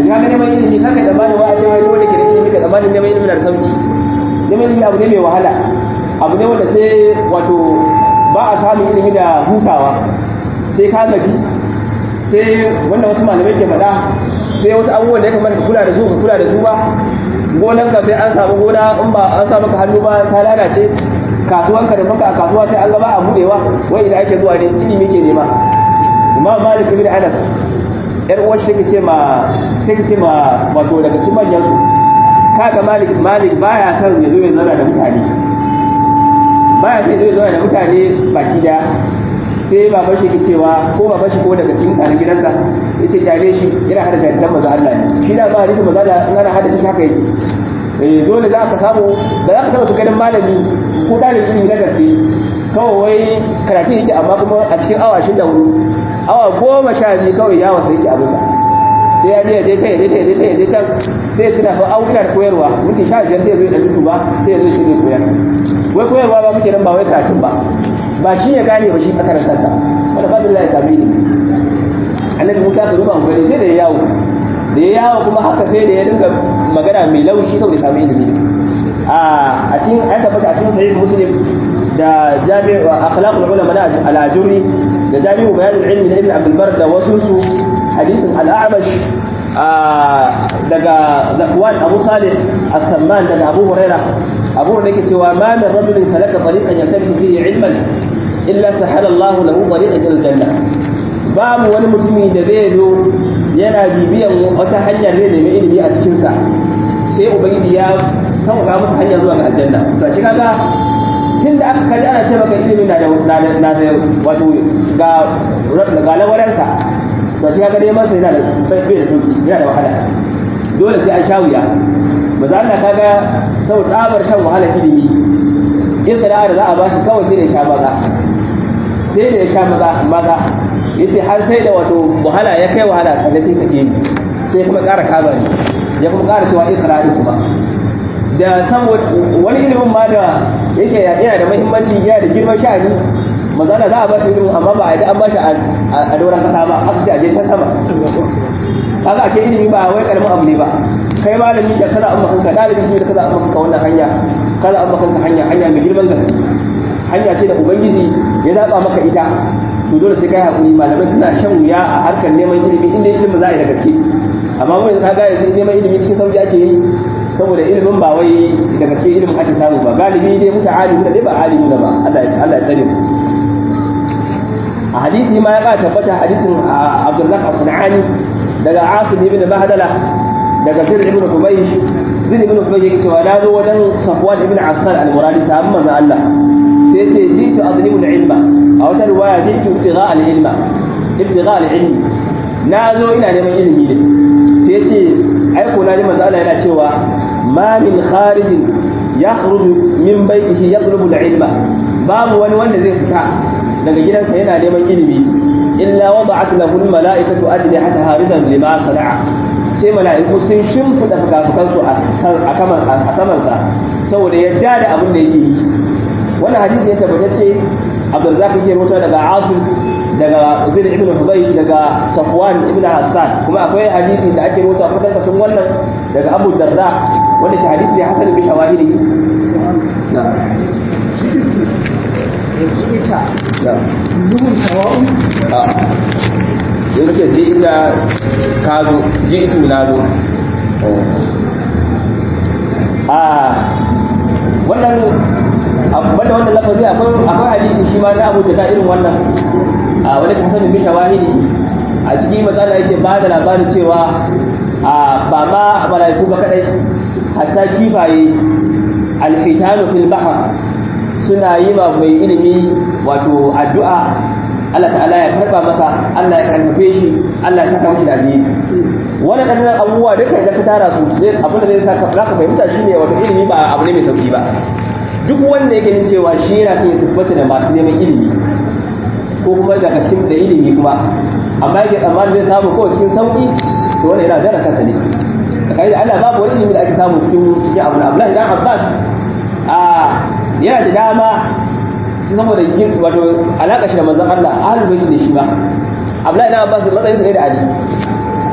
ka ga neman ilimi kaka da bani wa a ce wai wanda ke da ilimi ka tsammanin neman ilimi na da sauki neman ilimi abu ne mai wahala abu ne wanda sai wato ba a samun ilimi da hutawa sai ka gaji sai wanda wasu malamai ke faɗa sai wasu abubuwan da ya kamata ka kula da su ka kula da su ba gonan ka sai an samu gona in ba an samu ka hannu ba ta lalace kasuwan ka da maka a kasuwa sai an gaba a budewa wai idan ake zuwa ne ilimi ke nema imam malik ibn anas yar uwar shi take ce ma take ce ma wato daga cikin manyan su kaga malik malik baya son ya zo ya zauna da mutane baya son ya zo ya zauna da mutane baki daya sai baban shi ke cewa ko baban shi ko daga cikin kanin gidansa yace kyale shi yana hada shi maza Allah ne shi da ba hadisi maza da in ana hada shi haka yake eh dole za ka samu da za ka taba su ganin malami ko dalibin ilimi na gaske kawai wai karatu yake amma kuma a cikin awa shi da hudu awa goma sha biyu kawai ya wasa yake abinsa sai ya je ya je can ya je can ya je can ya je can sai ya tuna fa au ina da koyarwa minti sha biyar sai ya zo ya dutu ba sai ya zo shi ne koyar wai koyarwa ba muke nan ba wai karatun ba ba shi ya gane ba shi a karantar sa wanda ba da ya sami ilimi annabi Musa ka duba gani sai da ya yawo da ya yawo kuma haka sai da ya dinga magana mai laushi kawai da sami ilimi a cikin an tabbata a cikin sahih muslim da jami'u akhlaqul ulama na al-ajuri da jami'u bayan al-ilmi na ibn abdul bar da wasu su hadisin al-a'mash daga zakwan abu salih as-samman daga abu huraira abu huraira yake cewa ma min rajulin salaka tariqan yaltamisu fihi ilman illa sahala Allah lahu tariqan ila al-janna babu wani mutumi da zai zo yana bibiyan wata hanyar ne mai ilimi a cikin sa sai ubangiji ya sauka masa hanya zuwa ga aljanna to shi kaga tun da aka kaji ana ce maka ilimi na da na da wato ga ga lawaransa to shi kaga neman sa yana da sai bai da sauki yana da wahala dole sai an sha wuya maza Allah kaga sau tsabar shan wahala ilimi in da za a bashi kawai sai da ya sha maza sai da ya sha maza maza yace har sai da wato wahala ya kai wahala sannan sai sake ni sai kuma ƙara kaba ni ya kuma ƙara cewa ikrari kuma da saboda wani ilimin ma da yake yana da muhimmanci yana da girman sha'ani mazana za a ba shi ilimin amma ba a yi an ba shi a doron kasa ba aka ce a je can sama kaga ake ilimi ba wai karamin abu ne ba kai malami da kaza amma kanka dalibin da kaza amma kanka wannan hanya kaza amma kanka hanya hanya mai girman gaske hanya ce da ubangiji ya zaba maka ita to dole sai kai hakuri malamai suna shan wuya a harkar neman ilimi inda ilimin za a yi da gaske amma mun yanzu kaga yanzu neman ilimi cikin sauki ake yi saboda ilimin ba wai da gaske ilimin ake samu ba galibi dai muta alimi da dai ba alimi da ba Allah Allah ya tsare mu a hadisi ma ya ka tabbata hadisin Abdullah As-Sunani daga Asim ibn Bahdala daga Sir ibn Hubaysh Sir ibn Hubaysh yake cewa na zo wajen Safwan ibn Asal al-Muradi sahabban manzon Allah sai ce jitu adlibu al-ilma a wata riwaya jitu ibtigha al-ilma ibtigha al-ilmi na zo ina neman ilimi ne sai ce ai ko na ji manzo Allah yana cewa ma min kharijin yakhruju min baitihi yatlubu al-ilma babu wani wanda zai fita daga gidansa yana neman ilimi illa wada'at lahu al-mala'ikatu ajnihata haridan lima sana'a sai mala'iku sun shimfida fukafukansu a samansa saboda yadda da abin da yake yi wannan hadisi ya tabbatacce abdul zaki ke rawaito daga asim daga zaid ibn hubaysh daga safwan ibn hassan kuma akwai hadisi da ake rawaito a fitar kasan wannan daga abu darda wanda ke hadisi ne hasan bi shawahidi na ita na nuhun sawa'un a in ce ji ita ka zo ji itu na zo a wannan banda wannan lafazi akwai akwai hadisi shi ma na Abu da irin wannan a wani hasan bi shawahidi a cikin matsala yake ba da labarin cewa a ba ma malaiku ba kadai hatta kifaye alfitanu fil bahr suna yi ma mai ilimi wato addu'a Allah ta'ala ya karba masa Allah ya karfafe shi Allah ya saka mishi da alheri wannan ɗannan abubuwa duka idan ka tara su sai abin da zai saka za ka fahimta shine wato ilimi ba abu ne mai sauki ba duk wanda yake yin cewa shi yana son ya siffata da masu neman ilimi ko kuma daga cikin da ilimi kuma amma yake tsammanin zai samu kawai cikin sauki to wannan yana dara kansa ne kai da Allah babu wani ilimi da ake samu cikin cikin abu Abdullahi dan Abbas a yana da dama saboda wato alaka shi da manzon Allah ahlul bait ne shi ba Abdullahi dan Abbas matsayin sa ne da Ali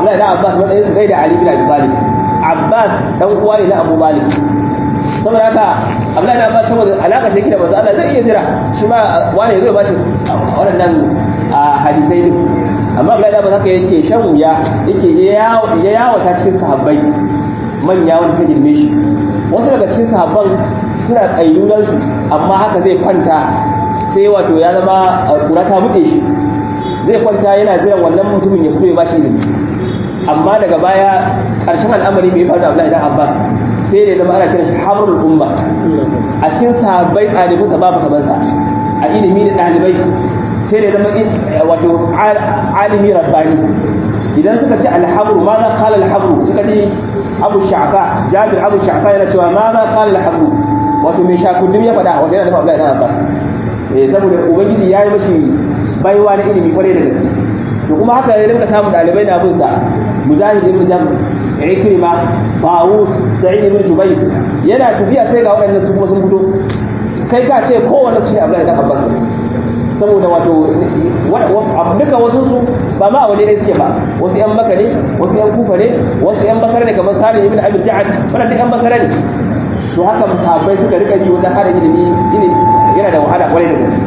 Abdullahi dan Abbas matsayin su gaida Ali bin Abi Talib Abbas dan uwa ne na Abu Talib saboda haka Abdullahi dan Abbas saboda alaka take da manzo Allah zai iya jira shi ma wani zai bashi waɗannan hadisai din amma Abdullahi dan Abbas haka yake shan wuya yake ya yawata cikin sahabbai manya wanda suka girme shi wasu daga cikin sahabban suna kayyulansu amma haka zai kwanta sai wato ya zama kura ta buɗe shi zai kwanta yana jiran wannan mutumin ya fito ya bashi ilimi amma daga baya ƙarshen al'amari mai faru da Abdullahi dan Abbas sai da zama ana kiran shi habrul umma a cikin sahabbai ɗalibai sa babu kaman sa a ilimi da ɗalibai sai da zama wato alimi rabbani idan suka ce alhabru ma za kala alhabru in ka ji abu sha'fa jabir abu sha'fa yana cewa ma za kala alhabru wato mai shakundum ya faɗa wanda yana da Abdullahi dan Abbas eh saboda ubangiji ya yi mashi baiwa na ilimi kwarai da gaske to kuma haka ya rinka samun dalibai na bin sa mujahid ibn jam ikrima bawus sa'id ibn jubayr yana tafiya sai ga waɗannan su kuma sun fito kai ka ce kowanne su ne Abdullahi dan Abbas saboda wato duka wasu su ba ma a waje ne suke ba wasu yan maka ne wasu yan kufa ne wasu yan basara ne kamar salim ibn abi ja'ad wannan duk yan basara ne to haka sahabbai suka rika yi wajen hada ilimi ilimi yana da wahala kwarai da gaske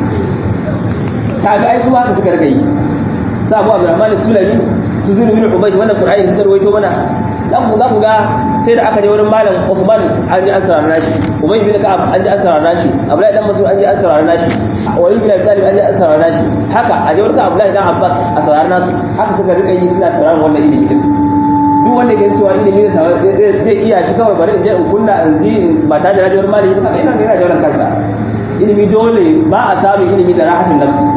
kaga ai su haka suka rika yi sa Abu Abdurrahman Sulami su zuru bin Ubayd wannan Qur'ani suka rawaito mana za ku za ku ga sai da aka je wurin malam Uthman an ji asrar nashi Ubay bin Ka'ab an ji asrar nashi Abdullahi dan Mas'ud an ji asrar nashi Wali bin Abi Talib an ji asrar nashi haka a je wurin Abdullahi dan Abbas asrar nasu haka suka rika yi suna tsarawa wannan ilimi din duk wanda ke cewa ilimi zai iya shi kawai bari in je in kunna in ji ba tare da rajawar malami ba ina yana jawar kansa ilimi dole ba a samun ilimi da rahatin nafsi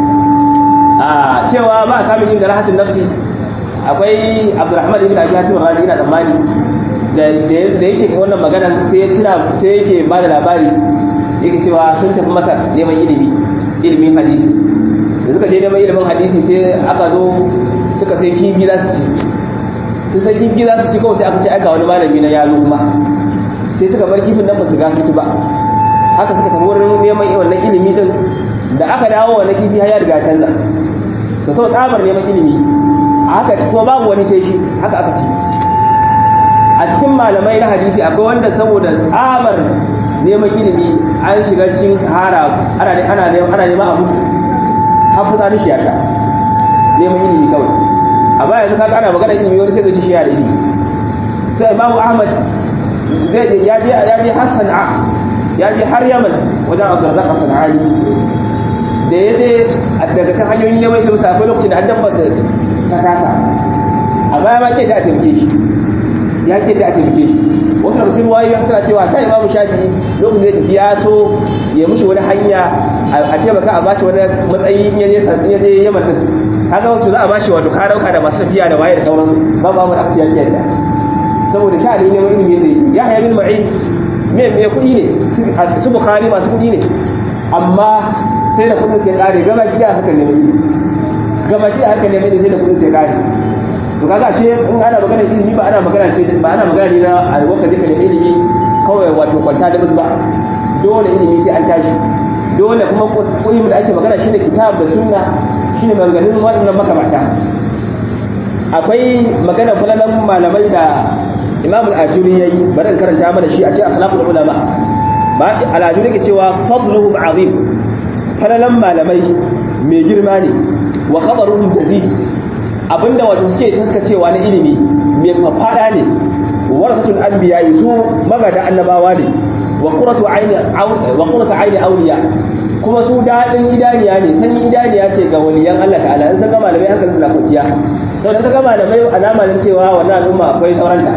a cewa ba a samun ilimi da rahatin nafsi akwai abdurrahman ibn abi hatim razi ina tsammani da da yake wannan maganan sai ya tuna sai yake ba da labari yake cewa sun tafi masar neman ilimi ilimin hadisi da suka je neman ilimin hadisi sai aka zo suka sai kifi za su ci sun san kifi za su ci kawai sai aka ce aika wani malami na yalo kuma sai suka bar kifin nan ba su ga su ci ba haka suka tafi wurin neman wannan ilimi din da aka dawo wannan kifi har ya riga canza da sau tsabar neman ilimi haka kuma babu wani sai shi haka aka ci a cikin malamai na hadisi akwai wanda saboda tsabar neman ilimi an shiga cikin sahara ana ana ana neman a mutu har fitsarin shi ya sha neman ilimi kawai a baya yanzu kaga ana magana ilimi wani sai zai ci shi ya da ilimi sai imamu ahmad zai je ya je ya je har sana'a ya je har yaman wajen abdurrazzaq sana'ani da ya je daga kan hanyoyin neman ilimi sa akwai lokacin da an dabba ta kasa a baya ma ke da a taimake shi ya ke da a taimake shi wasu daga cikin wayoyi suna cewa ta imamu shafi lokacin da ya tafi ya so ya mushi wani hanya a taimaka a bashi wani matsayi in ya je yaman din kaga wato za a bashi wato ka dauka da masu tafiya da waye da sauransu ba ba mu da akciya fiye da saboda sha ne neman ilimi zai ya haya bin ma'in me me kuɗi ne su bukari masu kuɗi ne amma sai da kuɗin sai kare gaba gida haka neman ilimi gaba gida haka neman ilimi sai da kuɗin sai kare to kaga ce in ana magana ilimi ba ana magana ce ba ana magana ne na alwaka duka da ilimi kawai wato kwanta da ba dole ilimi sai an tashi dole kuma ilimin da ake magana shine kitab da sunna shine maganganun waɗannan makamata akwai magana falalan malamai da imam al-ajuri yayi bari in karanta mana shi a ce akhlaqul ulama ba al-ajuri ke cewa fadluhum azim falalan malamai mai girma ne wa khabaruhum jazid abinda wato suke taskacewa na ilimi mai fafada ne warasatul anbiya su magada annabawa ne wa qurratu ayni wa qurratu ayni awliya kuma su dadin idaniya ne sanyin idaniya ce ga waliyan Allah ta'ala in san ga malamai hankalin su na kwanciya to dan ga malamai alama ne cewa wannan al'umma akwai sauranta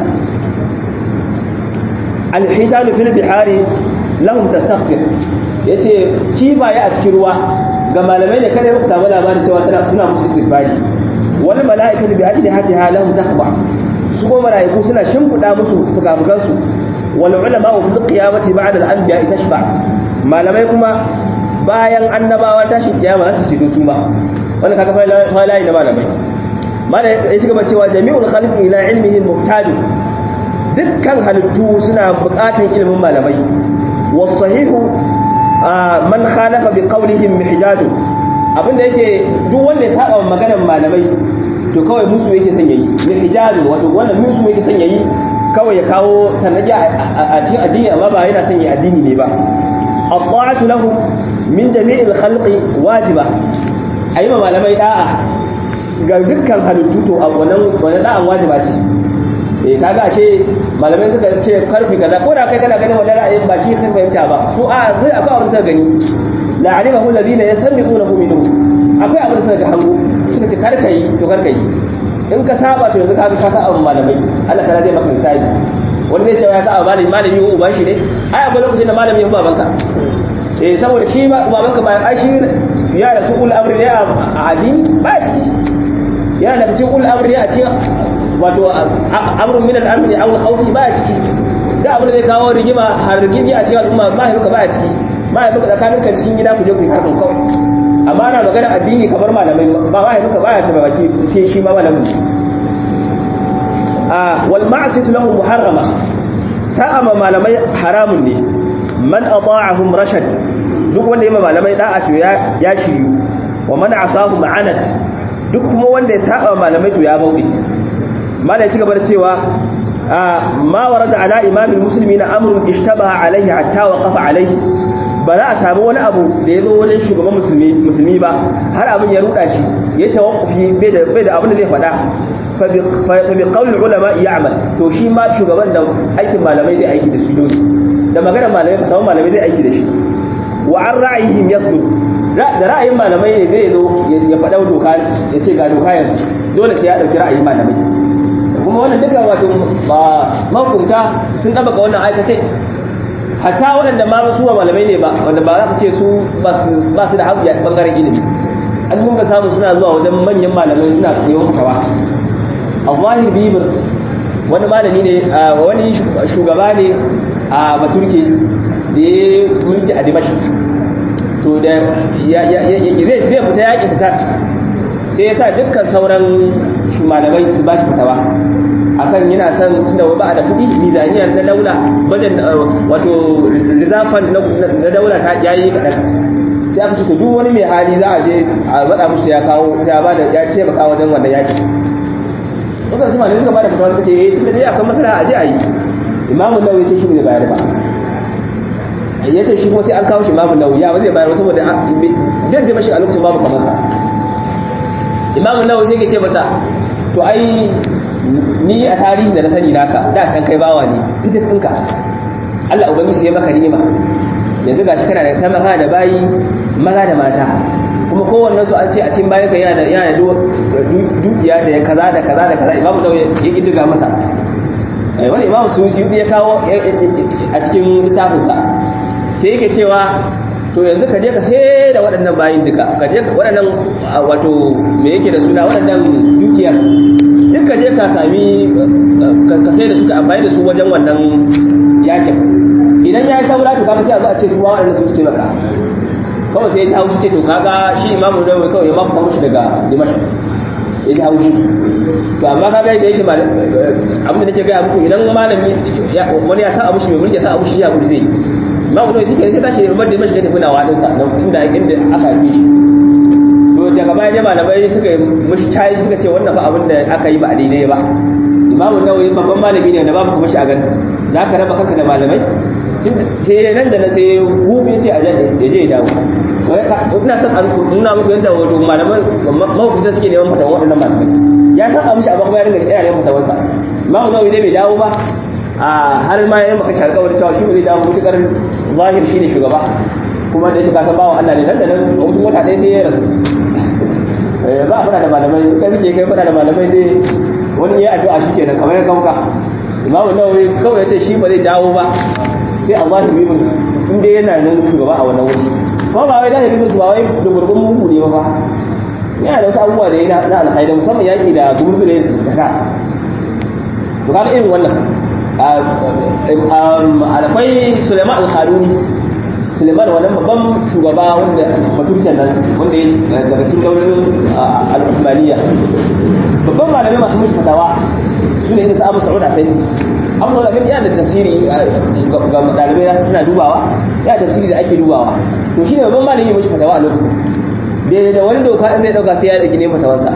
al-hisan fil bihari lahum tastaghfir yace kifaye a cikin ruwa ga malamai ne kada ya samu labarin cewa suna suna musu istighfari wani mala'ikatu bi ajli hatiha lahum taqwa su ko mala'iku suna shimfida musu fukafukan su wal ulama fi qiyamati ba'da al anbiya tashfa malamai kuma bayan annabawa tashi kiyama za su shiga su ma wannan kaga fa layi na malamai malai ya shiga ba cewa jami'ul khalqi ila ilmihi muhtaj dukkan halittu suna buƙatar ilimin malamai was sahihu man khalafa bi qawlihim mihjaju abinda yake duk wanda ya saba maganar malamai to kawai musu yake son yayi ijazin wato wannan musu yake son yayi kawai ya kawo sanadi a cikin addini amma ba yana son ya addini ne ba at-ta'atu lahum min jami'il khalqi wajiba ayi ma malamai da'a ga dukkan halittu to a wannan wannan da'an wajiba ce eh kaga ashe malamai suka ce karfi kaza ko da kai kana ganin wannan ra'ayin ba shi kan fahimta ba su a sai akwai abin suka gani la alimahu alladhina yasmi'unahu minhum akwai abin da suka ga hango suka ce kar kai to kar kai in ka saba to yanzu ka ka saba malamai Allah ta zai maka misali wani zai ce ya saba malami malami ko uban shi ne ai akwai lokacin da malami ya babanka eh saboda shi babanka ba ai shi ya da su ul amri ne a addini ba ciki yana da cikin ul amri a cikin wato amrun min al-amri aw al-khawfi ba ciki da abin da zai kawo rigima har rigimi a cikin al'umma ba haka ba ciki ba haka da kamin kan cikin gida ku je ku yi harkar kawai amma ana magana addini kamar malamai ba ba haka ba ya taba baki sai shi ma malamin a wal ma'siyatu lahu muharrama sa'a ma malamai haramun ne man ata'ahum rashad duk wanda ya malamai da'a to ya ya shiryu wa man asahum anat duk kuma wanda ya saba malamai to ya bauɗe malai ci gaba da cewa ma warada ala imamil muslimina amrun ishtabaha alaihi hatta waqafa alaihi ba za a samu wani abu da ya zo wajen shugaban musulmi musulmi ba har abin ya ruda shi ya tawaffi bai da bai da abin da zai faɗa fa bi qawli ulama ya'mal to shi ma shugaban da aikin malamai zai aiki da su dole da magana malamai fa malamai zai aiki da shi wa an ra'ayihim yasdud da ra'ayin malamai ne zai zo ya faɗa doka ya ce ga doka yanzu dole sai ya ɗauki ra'ayin malamai kuma wannan duka wato mahukunta sun ɗabaka wannan aikace hatta waɗanda ma su ba malamai ne ba wanda ba za ka ce su ba su da haƙƙi a ɓangaren ilimi an sun ka samu suna zuwa wajen manyan malamai suna koyon fatawa a zahir bibers wani malami ne wani shugaba ne a baturke da ya mulki a dimashi to da zai fita yaƙi ta sai ya sa dukkan sauran malamai su ba shi fitawa akan yana son tunda ba a da kuɗi mizaniya na daula wajen wato rizafan na daula ta yayi kaɗan sai aka ce duk wani mai hali za a je a faɗa musu ya kawo ya ba da ya taimaka wajen wannan yaƙi wasu su malamai suka ba da fitawa suka ce eh tunda dai akwai masala a je a yi imamu nawawi ce shi ne bayar ba ya ce shi kuma sai an kawo shi imamu nawawi ya ba zai bayar saboda zai zai mashi a lokacin babu kamar sa imamu nawawi sai ke ce masa to ai ni a tarihin da na sani naka da san kai bawa ne fitin ɗinka Allah ubangiji ya maka ni'ima yanzu gashi kana da tamaka da bayi maza da mata kuma kowannen su an ce a cikin bayan ka yana da yana da dukiya da kaza da kaza da kaza imamu nawawi ya kiddiga masa wani imamu susi ya kawo a cikin littafinsa sai yake cewa to yanzu ka je ka sai da waɗannan bayin duka ka je waɗannan wato me yake da suna waɗannan dukiyar duk ka je ka sami ka sai da su ka amfani da su wajen wannan yakin idan ya yi saura to kaga sai a zo a ce su waɗannan su ce maka kawai sai ya ji haushi ce to kaga shi imamu nawawi kawai ya maka mushi daga dimash ya ji haushi to amma kaga da yake abin da nake gaya muku idan malami wani ya sa abu shi mai mulki ya sa abu shi ya abu zai ma ku shi ke ta tashi rubar da mashi da tafi nawa din sa inda inda aka yi shi to daga baya ne malamai suka yi mashi cayi suka ce wannan fa abin da aka yi ba a daidai ba imamu nawawi babban malami ne da babu kuma shi a gani za ka raba kanka da malamai sai nan da na sai hubi ce a je ya dawo ina son an nuna muku yadda wato malaman mahukunta suke neman fatawan waɗannan malamai ya san a mishi a bakwa ya ringa yana neman fatawansa imamu nawawi dai bai dawo ba a har ma yayin maka shar kawai cewa shi zai dawo mutukar zahir shine shugaba kuma da yake kasan bawan Allah ne nan da nan mutum wata ɗaya sai ya rasu ba a fada da malamai kai muke kai fada da malamai sai wani ya addu'a shi kenan kamar ya kauka imamu nawawi kawai ya ce shi ba zai dawo ba sai Allah ya bi musu in dai yana nan shugaba a wannan wuri kuma ba wai zahiri musu ba wai da gurgun mugu ne ba yana da wasu abubuwa da yana na alhaida musamman yaƙi da gurgu da zaka to kaga irin wannan akwai Suleiman al-Haruni Suleiman wannan babban shugaba wanda baturken nan wanda ya daga cikin daular al-Uthmaniyya babban malamai masu mushi fatawa su ne irin Abu Sa'ud Afendi Abu Sa'ud Afendi yana da tafsiri ga dalibai suna dubawa yana tafsiri da ake dubawa to shine babban malami mushi fatawa a lokacin da da wani doka in zai dauka sai ya dauki ne fatawarsa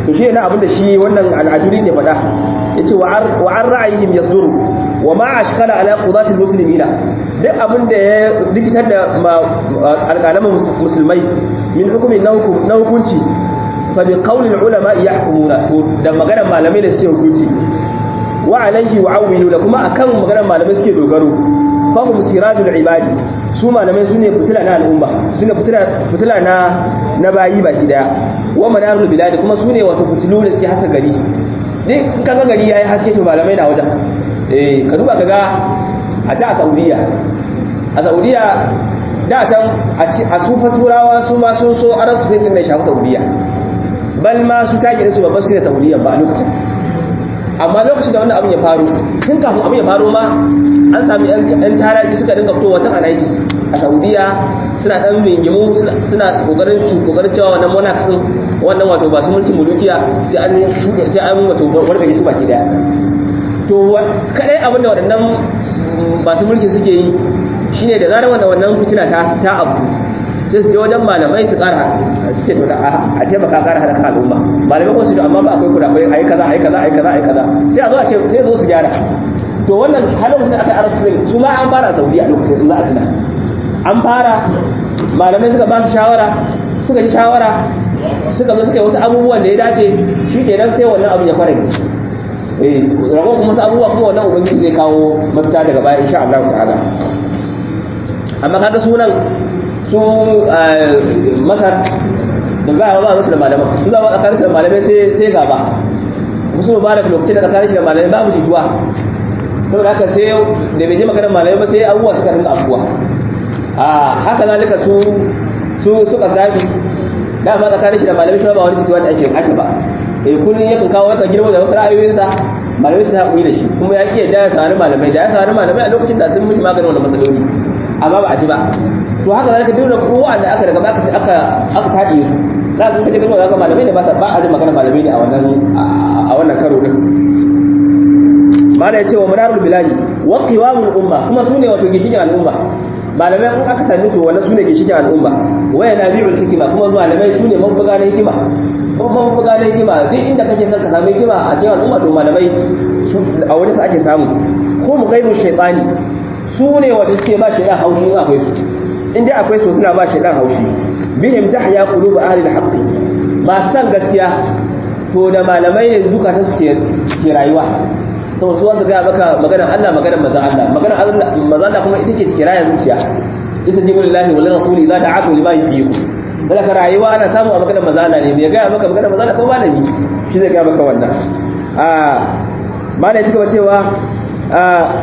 to shi ne abin da shi wannan al'aduri ke faɗa yace wa an ra'ayihim yasduru wa ma ashkala ala qudati almuslimina duk abin da ya rikitar da alƙalaman musulmai min hukumin na hukunci fa bi qawli ulama yahkumuna to da maganar malamai da suke hukunci wa alaihi wa awwilu da kuma akan maganar malamai suke dogaro fa hum sirajul ibadi su malamai su ne fitila na al'umma su ne fitila na na bayi baki daya wa manarul bilad kuma su ne wato fitilu da suke haska gari dai in kaga gari yayi haske to malamai na wajen eh ka duba kaga a ta Saudiya a Saudiya da can a sufa turawa su ma sun so aran su fitin da shafi Saudiya bal ma su take su babban su ne Saudiya ba a lokacin amma lokacin da wannan abin ya faru tun kafin abin ya faru ma an sami yan taraji suka dinga fitowa tun a 90s a saudiya suna dan bingimu suna kokarin su kokarin cewa wannan monarchs din wannan wato ba su mulkin mulukiya sai an sai an wato warkake su baki daya to kadai abin da waɗannan masu mulki suke yi shine da zarar wannan wannan fitina ta ta abu sai su je wajen malamai su kara suke to a taimaka kara hada kan al'umma malamai ko su da amma ba akwai kuda akwai ayi kaza ayi kaza ayi kaza ayi kaza sai a zo a ce sai zo su gyara to wannan halin da aka yi arab su ma an fara saudi a lokacin za a tuna an fara malamai suka ba su shawara suka ji shawara suka zo suka yi wasu abubuwan da ya dace shi kenan sai wannan abin ya fara eh rago kuma wasu abubuwa kuma wannan ubangiji zai kawo mafita daga baya insha Allah ta'ala amma kaga sunan su masar da za a ba musu da malaman su za a tsakanin da malamai sai gaba musu mubarak lokacin da tsakanin shi da malamai babu jituwa saboda haka sai da bai je makarar malamai ba sai abubuwa suka rinka afuwa a haka zalika su su suka zafi dama tsakanin shi da malamai shi ba wani jituwa da ake ake ba eh kullun yakan kawo yakan girma da wasu ra'ayoyinsa malamai su haƙuri da shi kuma ya ƙi yadda ya sari malamai da ya sari malamai a lokacin da sun mishi maganin wannan matsaloli amma ba a ji ba to haka zalika duk da kowa da aka daga aka aka aka tace su za ka kaje kalma zaka malamai ne ba ba a ji magana malamai ne a wannan a wannan karo din mala yace wa manarul biladi wa qiwamul umma kuma sune wato gishikin al'umma malamai in aka sami to wannan sune gishikin al'umma waya nabiul hikima kuma malamai sune mabuga na hikima ko mabuga na hikima duk inda kake son ka samu hikima a cikin al'umma to malamai a wurin ka ake samu ko mu gaibu shaytani su ne wata suke ba shaytan haushi in akwai su inda akwai su suna ba shaytan haushi bihim tahya qulubu ahli al-haqq ba san gaskiya to da malamai ne zukatan su ke rayuwa sau su wasu gaya maka maganar Allah maganar manzan Allah maganar Allah manzan Allah kuma ita ce kiraya zuciya isa jibu lillahi wal rasuli za ta aku lima yubiku daga ka rayuwa ana samu a maganar manzan Allah ne me gaya maka maganar manzan Allah ko malami shi zai gaya maka wannan a malai cika ba cewa a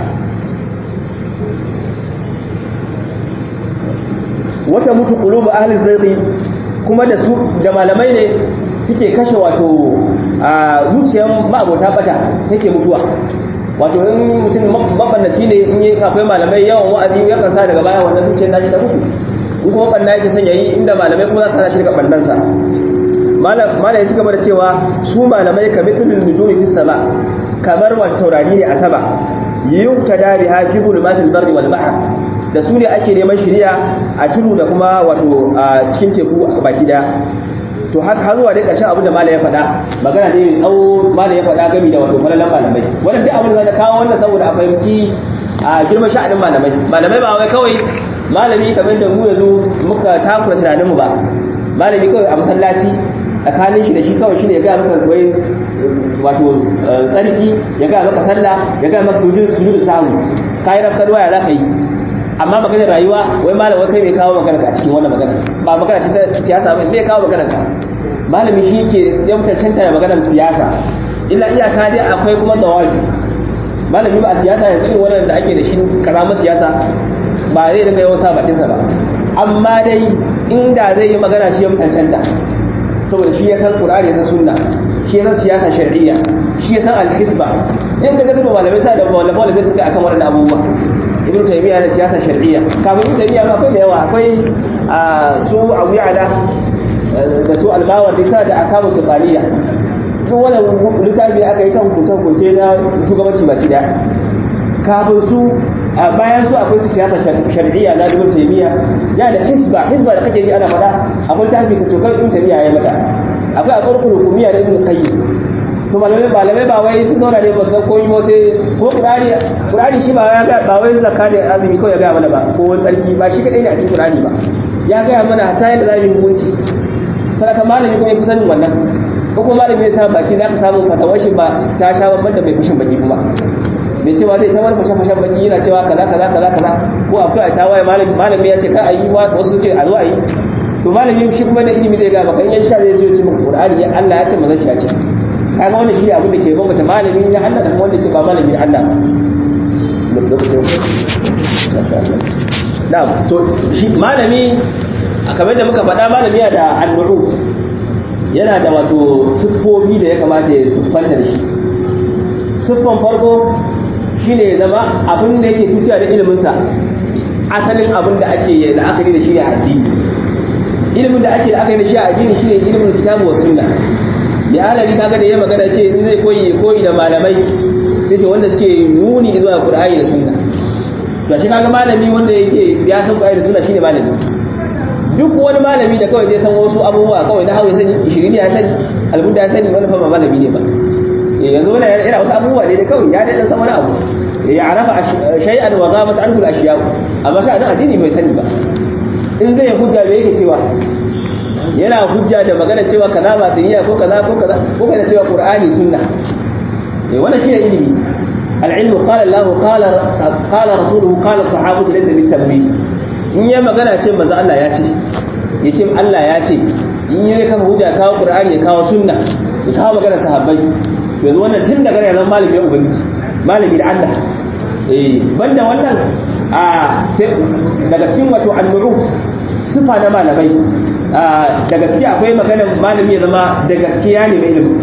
wata mutu qulubu ahli zayqi kuma da su da malamai ne suke kashe wato a zuciyar ma'abota bata take mutuwa wato in mutum mabannaci ne in yi akwai malamai yawan wa'azi ya kansa daga baya wannan zuciyar nashi ta mutu in kuma banna yake son yayi inda malamai kuma za su hana shi daga bannansa malamai suka bada cewa su malamai ka mithlul nujumi fis sama kamar wata taurari ne a sama yuqtada biha fi zulumatil barri wal bahr da su ne ake neman shiriya a tudu da kuma wato a cikin teku baki daya to har har zuwa dai ƙarshen abin da malam ya faɗa magana ne mai tsawo malam ya faɗa gami da wato falalan malamai wannan duk abin da zai kawo wannan saboda a fahimci a girman sha'anin malamai malamai ba wai kawai malami kamar da mu yanzu muka takura tunanin mu ba malami kawai a masallaci tsakanin shi da shi kawai shine ya ga maka wai wato tsarki ya ga maka sallah ya ga maka sujudu sujudu sahu kai rafkar waya za ka yi amma maganar rayuwa wai malam wai kai mai kawo magana a cikin wannan magana ba magana ce ta siyasa ba mai kawo magana ka malami shi yake ya mutantanta da maganar siyasa illa iyaka dai akwai kuma tawabi malami ba a siyasa yanzu irin wannan da ake da shi karamar siyasa ba zai dinga yawan sa bakin sa ba amma dai inda zai yi magana shi ya mutantanta saboda shi ya san qur'ani ya san sunna shi ya san siyasa shar'iyya shi ya san al-hisba in ka ga malamai sa da malamai da suka akan wannan abubuwa ibn taymiya da siyasa shar'iyya kafin ibn taymiya ba akwai da yawa akwai su abu ya'la da su albawar da da akamu sultaniya su wani littafi aka yi kan hukunce hukunce na shugabanci baki daya kafin su bayan su akwai su siyasa shar'iyya na ibn taymiya ya da hisba hisba da kake ji ana faɗa akwai tafi ka cokar ibn taymiya ya mata akwai aqarqul hukumiyya da ibn qayyim to malamai malamai ba wai sun zauna ne ba san koyi ba sai ko qur'ani qur'ani shi ba ya ga ba wai zakka da azumi ko ya ga mana ba ko wani tsarki ba shi kadai ne a cikin qur'ani ba ya ga mana ta yadda za mu yi hukunci sadaka malami ko ya fi sanin wannan ko kuma malami ya sa baki za ka samu fatawar shi ba ta sha babban da mai fushin baki kuma mai cewa zai ta wani fashe fashen baki yana cewa kaza kaza kaza kaza ko a fito a tawaye malami malami ya ce ka ayi wasu ce a zo a yi to malami shi kuma da ilimi zai ga maka in ya sha zai zo ce maka qur'ani ya Allah ya ce manzon shi ya ce kaga wannan shi abin da ke bambanta malami na Allah da kuma wanda ke ba malami na Allah na'am to shi malami kamar da muka faɗa malami yana da al-nu'ut yana da wato siffofi da ya kamata ya siffanta da shi siffan farko shine ya zama abin da yake tuciya da iliminsa asalin abin da ake la'akari da shi ne addini ilimin da ake la'akari da shi a addini shine ilimin kitabu wa sunna ya halari kaga da ya magana ce in zai koyi koyi da malamai sai ce wanda suke nuni zuwa qur'ani da sunna to shi kaga malami wanda yake ya san qur'ani da sunna shine malami duk wani malami da kawai zai san wasu abubuwa kawai na hawa ya sani ishirin ya sani albunda ya sani wani fa ba malami ne ba yanzu wani yana wasu abubuwa ne da kawai ya dai san wani abu ya arafa shay'an wa ghamat anhu al-ashiya amma ka nan addini bai sani ba in zai hujja me yake cewa yana hujja da magana cewa kaza ba diniya ko kaza ko kaza ko kana cewa qur'ani sunna eh wannan shi ne ilimi al-ilmu qala Allah qala qala rasuluhu qala sahabatu laysa bit-tamwih in ya magana ce manzo Allah ya ce yace Allah ya ce in ya kafa hujja kawo qur'ani ya kawo sunna ya kawo magana sahabbai yanzu wannan tun daga ya zama malami ya ubangiji malami da Allah eh banda wannan a sai daga cikin wato al-murut sifa na malamai da gaskiya akwai maganar malami ya zama da gaskiya ne mai ilimi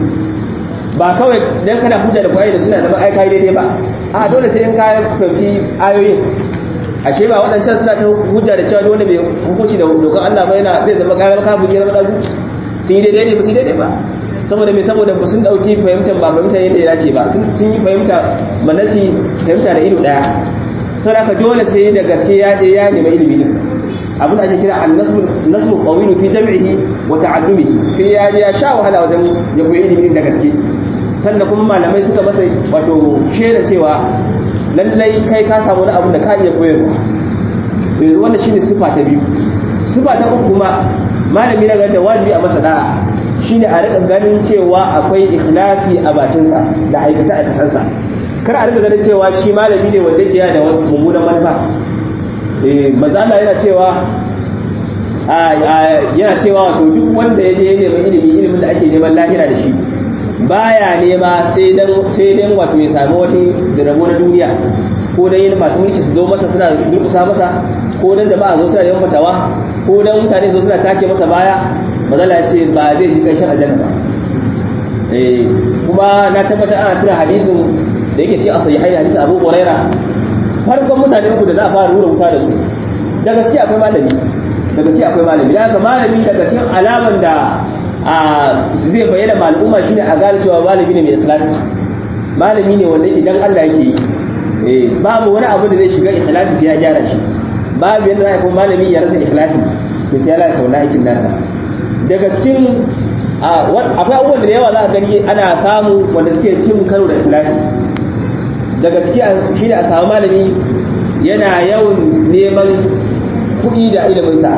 ba kawai dan kana hujja da kwaye da suna zama ai kai daidai ba a dole sai in ka fahimci ayoyin ashe ba waɗancan suna ta hujja da cewa dole mai hukunci da dokar Allah ba yana zai zama kayan kafin ya zama dagu sun yi daidai ne ba su yi daidai ba saboda mai saboda ba sun dauki fahimtar ba fahimtar yadda ya dace ba sun yi fahimta manasi fahimta da ido daya sau da dole sai da gaske ya je ya nemi ilimi din abin da ake kira an-nasru qawilu fi jam'ihi wa ta'allumihi sai ya je ya sha wahala wajen ya koyi ilimi da gaske sannan kuma malamai suka masa wato shaida cewa lallai kai ka samu wani abu da ka iya koyarwa to yanzu wannan shine sifa ta biyu sifa ta uku kuma malami na ganin da wajibi a masa da'a shine a rika ganin cewa akwai ikhlasi a bakinsa da aikata aikatansa kar a rika ganin cewa shi malami ne wanda yake da mummunan manufa eh mazala yana cewa yana cewa wato duk wanda ya je ya nemi ilimi ilimin da ake neman lahira da shi baya nema sai dan sai dan wato ya samu wata rabo na duniya ko dan yin masu mulki su zo masa suna durkusa masa ko dan jama'a zo suna neman fatawa ko dan mutane zo suna take masa baya mazala ya ce ba zai ji ƙarshen aljanna ba eh kuma na tabbatar ana tura hadisin da yake ce a sahihai hadisin Abu Huraira farkon mutane uku da za a fara rura wuta da su da gaske akwai malami da gaske akwai malami da malami daga cikin alaman da a zai bayyana ma al'umma shine a gane cewa malami ne mai ikhlasi malami ne wanda yake dan Allah yake yi eh babu wani abu da zai shiga ikhlasi sai ya gyara shi babu yadda za a kuma malami ya rasa ikhlasi to sai ya lalata wannan aikin nasa daga cikin akwai abubuwan da yawa za a gani ana samu wanda suke cin karo da ikhlasi daga ciki shi ne a samu malami yana yawan neman kuɗi da iliminsa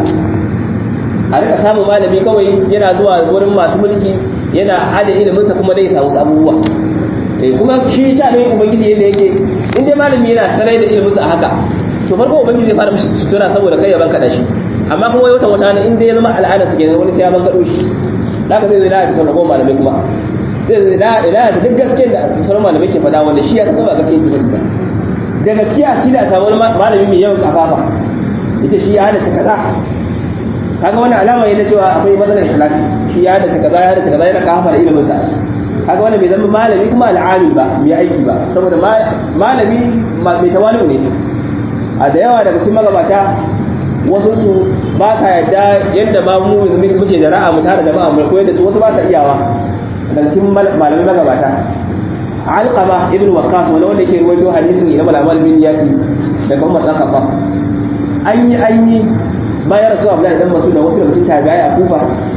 a rika samun malami kawai yana zuwa wurin masu mulki yana hada iliminsa kuma dai samu abubuwa kuma shi sha ne ubangiji yadda yake in dai malami yana sarai da iliminsa a haka to farko ubangiji zai fara mishi sutura saboda kai ya banka da shi amma kuma wata wata in dai ya zama al'ada su kenan wani sai ya banka shi zaka zai zai lalata sauran goma malamai kuma zai zai lalata duk gaskiyar da sauran malamai ke faɗa wanda shi ya san ba gaskiyar ta ba da gaskiya shi da samu wani malami mai yawan kafafa yace shi ya hadace kaza kaga wannan alama ne na cewa akwai matsalar ikhlasi shi ya hadace kaza ya hadace kaza yana kafafa da ilimin sa kaga wannan bai zama malami kuma al'amil ba mai aiki ba saboda malami mai tawali'u ne a da yawa daga cikin magabata wasu su ba sa yadda yadda ba mu muke da ra'a mu tare da ba mu koyar da su wasu ba sa iyawa daga cikin malamai magabata alqama ibn waqqas wani wanda yake ruwaito hadisin ila malamal bin yati daga Umar dan Khattab an yi an yi bayan rasu Abdullahi dan Mas'ud da wasu daga cikin tabi'ai a Kufa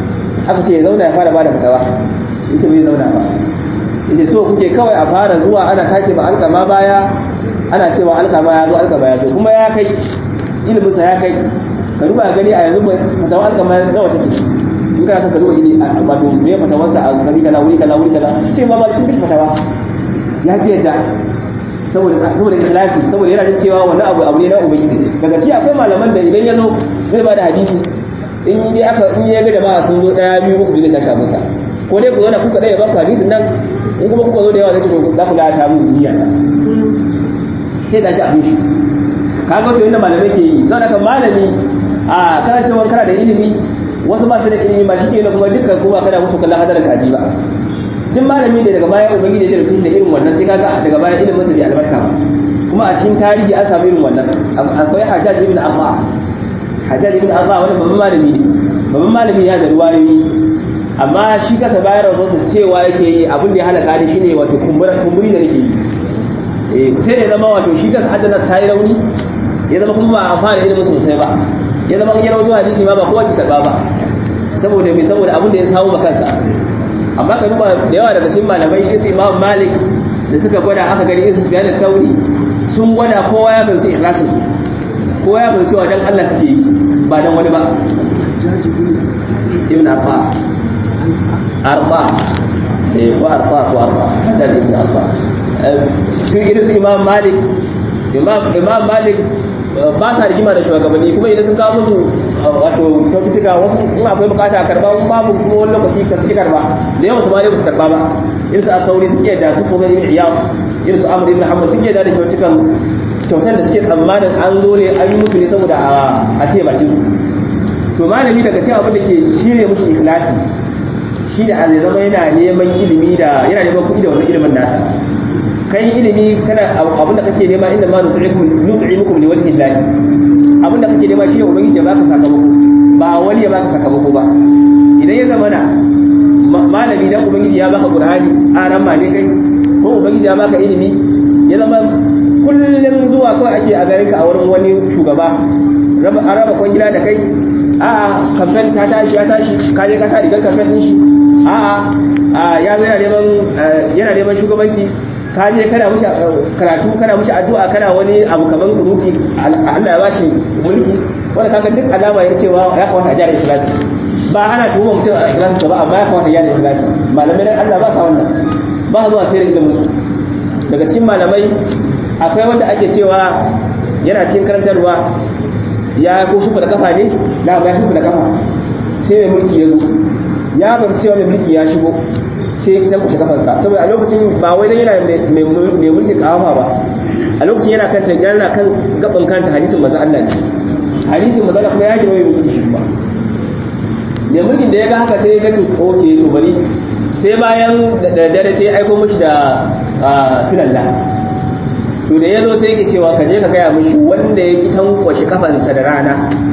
aka ce ya zauna ya fara bada fitawa yace bai zauna ba yace so kuke kawai a fara zuwa ana take ba alkama baya ana cewa alkama ya zo alkama ya zo kuma ya kai ilimin sa ya kai ka duba gani a yanzu fatawa alkama nawa take in kana son ka duba ilimi a wato me fatawarsa a gari kaza wuri kaza wuri kaza ce ma ba cikin fatawa ya fi yadda saboda saboda ikhlasi saboda yana jin cewa wannan abu abu ne na ubangiji daga ci akwai malaman da idan ya zo zai ba da hadisi in yi aka in ya ga jama'a sun zo daya biyu uku zai tashi masa ko dai ku zo na kuka daya ba ku hadisin nan in kuma kuka zo da yawa zai ce to za ku da ta mu duniya ta sai tashi abin shi kaga to inda malamai ke yi zan haka malami a kasancewar kana da ilimi wasu ba su da ilimi ba shi ke kuma dukkan kuma kada musu kallon hadarin kaji ba duk malami da daga baya ubangiji ya jarfi da irin wannan sai kaga daga baya ilimin masa bai albarka ba kuma a cikin tarihi an samu irin wannan akwai hajjaj ibn abba hajjaj ibn abba wani babban malami ne babban malami ya da ruwayoyi amma shi kasa bayar da wasu cewa yake yi abin da ya halaka ni shine wato kumburi da nake yi eh sai da zama wato shi kasa hajjaj ta yi rauni ya zama kuma ba a amfana ilimin sosai ba ya zama ya rawaito hadisi ma ba kowa ki karba ba saboda me saboda abin da ya samu ba kansa amma ka duba da yawa daga cikin malamai isu imam malik da suka gwada aka gani isu sufyan al-thawri sun gwada kowa ya fahimci ikhlasin su kowa ya fahimci wa dan Allah suke yi ba dan wani ba ibn arba arba eh ko arba ko arba da ibn arba su irin su imam malik imam imam malik ba sa rigima da shugabanni kuma idan sun kawo musu wato kyaututtuka wasu in akwai bukata a karba in babu kuma wani lokaci ka suke karba da yawan su ma dai ba su karba ba irin su akauri suke da su ko ibn iyam irin su amr ibn hanbal suke da da kyautukan kyautar da suke tsammanin an zo ne an yi musu ne saboda a ce bakin su to malami daga cewa abin da ke shirye musu ikhlasi shi da zai zama yana neman ilimi da yana neman kuɗi da wannan ilimin nasa kai ilimi kana abinda kake nema inda ma nut'imukum nut'imukum li wajhi Allah abinda kake nema shi ne ubangiji ya baka sakamako ba wani ya baka sakamako ba idan ya zama na malami dan ubangiji ya baka qur'ani aran ma ne kai ko ubangiji ya baka ilimi ya zama kullun zuwa kawai ake a garin ka a wurin wani shugaba raba araba kwangila da kai a'a kamfen ta tashi ya tashi ka je ka sa rigar kamfen din shi a'a ya zo yana neman yana neman shugabanci ka je kana mushi karatu kana mushi addu'a kana wani abu kaman kunuti Allah ya bashi mulki wanda kaga duk alama ya cewa ya kawata a jari ikhlasi ba ana tuhuma mutum a ikhlasi ba amma ya kawata jari ikhlasi malamai dan Allah ba sa wannan ba zuwa sai da ilimin su daga cikin malamai akwai wanda ake cewa yana cikin karantarwa ya ko shuka da kafa ne na ga shuka da kafa sai mai mulki ya zo ya fahimci cewa mai mulki ya shigo sai ya kushe kafansa saboda a lokacin ba wai dan yana mai mulki kawafa ba a lokacin yana kan yana kan gaban kanta hadisin manzon Allah ne hadisin manzon Allah kuma ya gina mai mulki shi ba mai mulkin da ya ga haka sai ya ga to oke to bari sai bayan da dare sai ya aiko mishi da sinalla to da ya zo sai yake cewa ka je ka gaya mishi wanda ya ki tankwashi kafansa da rana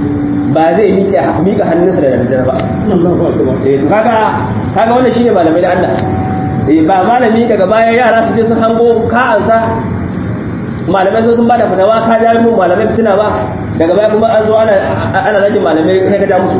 ba zai miƙa hannunsa da daddare ba eh to kaga kaga wannan shine malamai da Allah eh ba malami daga baya yara su je sun hango ka ansa malamai sun bada fatawa ka ja mu malamai fitina ba daga baya kuma an zo ana ana zagin malamai kai ka ja musu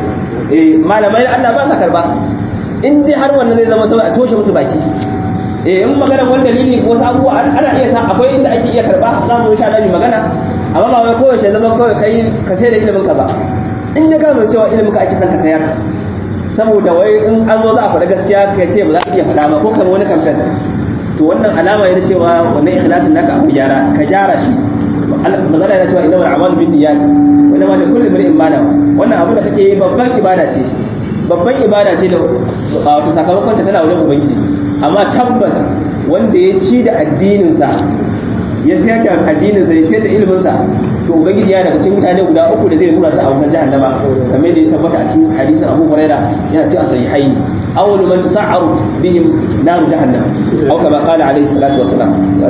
eh malamai Allah ba sa karba in dai har wannan zai zama saboda a toshe musu baki eh in magana wani dalili ko wasu abubuwa ana iya sa akwai inda ake iya karba za mu sha nabi magana amma ba wai kowace zama kawai kai ka sai da ilimin ka ba in ya gama cewa ilimin ka ake son ka sayar saboda wai in an zo za a faɗa gaskiya ka ce ba za ka iya faɗa ba ko kan wani kamfen to wannan alama yana cewa wannan ikhlasin naka abu gyara ka gyara shi mazala yana cewa inna al-a'malu bin niyyat wa inna ma li kulli imrin ma nawa wannan abu da kake yi babban ibada ce babban ibada ce da wato sakamakon ta tana wajen ubangiji amma tabbas wanda ya ci da addininsa ya sayar da addininsa ya sayar da iliminsa to ubangiji ya daga cikin mutane guda uku da zai tura su a wutar jahannama kamar da ya tabbata a cikin hadisin Abu Huraira yana cikin sahihaini awwalu man tusa'aru bihim naru jahannam aw kama qala alayhi salatu wassalam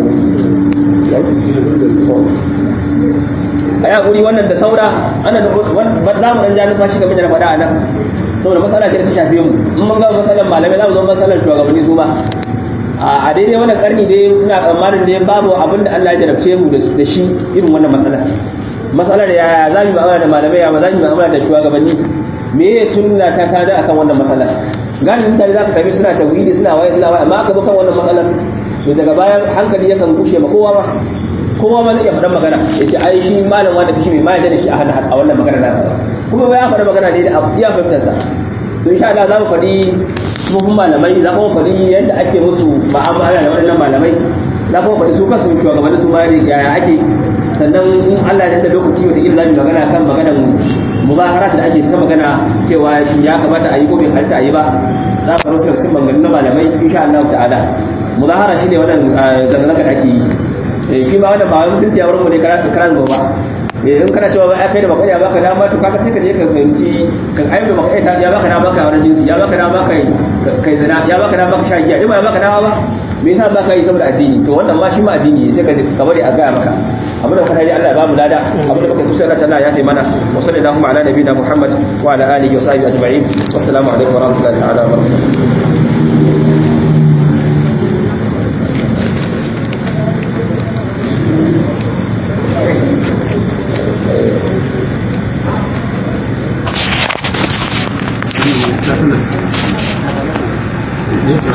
a ya guri wannan da saura ana da za mu dan ja numfashi game da na faɗa a nan saboda matsala ce da ta shafe mu in mun ga matsalar malamai za mu zo matsalar shugabanni su ba a daidai wannan karni dai ina tsammanin dai babu abin da Allah ya jarabce mu da shi irin wannan matsalar matsalar yaya za mu mu'amala da malamai ya za mu mu'amala da shugabanni me ya sunna ta tada akan wannan matsalar galibin mutane za ka sami suna tauhidi suna waye suna waye amma aka zo kan wannan matsalar to daga bayan hankali yakan kushe ma kowa ba kowa ma zai iya faɗan magana ya ce ai shi malam wanda kashi mai ma da shi a hannun a wannan magana nasa kuma ba ya faɗa magana ne da iya fahimtarsa to insha Allah za mu faɗi sufufin malamai za mu faɗi yadda ake musu ma'amala da waɗannan malamai za mu faɗi su kansu shugabannin su ma yaya ake sannan in Allah ya da lokaci wata ila zamu magana kan maganar muzaharat da ake ta magana cewa ya kamata a yi ko bai halitta a yi ba za mu rusa cikin maganganun na malamai insha Allah ta'ala muzahara shine wannan zanga-zanga da ake yi shi ba wannan ba musulunci a wurin mu ne karan ba in kana cewa ba kai da baka ya baka dama to kaga sai ka je ka fahimci kan ayyuka da baka ya baka dama ka wani jinsi ya baka dama kai kai zina ya baka dama ka sha giya ba ya baka dama ba me yasa baka yi saboda addini to wannan ma shi ma addini sai ka ka bari a ga maka abin da kana yi Allah ya ba mu lada abin da baka kusa da Allah ya kai mana wa sallallahu ala nabiyina Muhammad wa ala alihi wa sahbihi ajma'in wassalamu alaikum wa rahmatullahi ta'ala wa barakatuh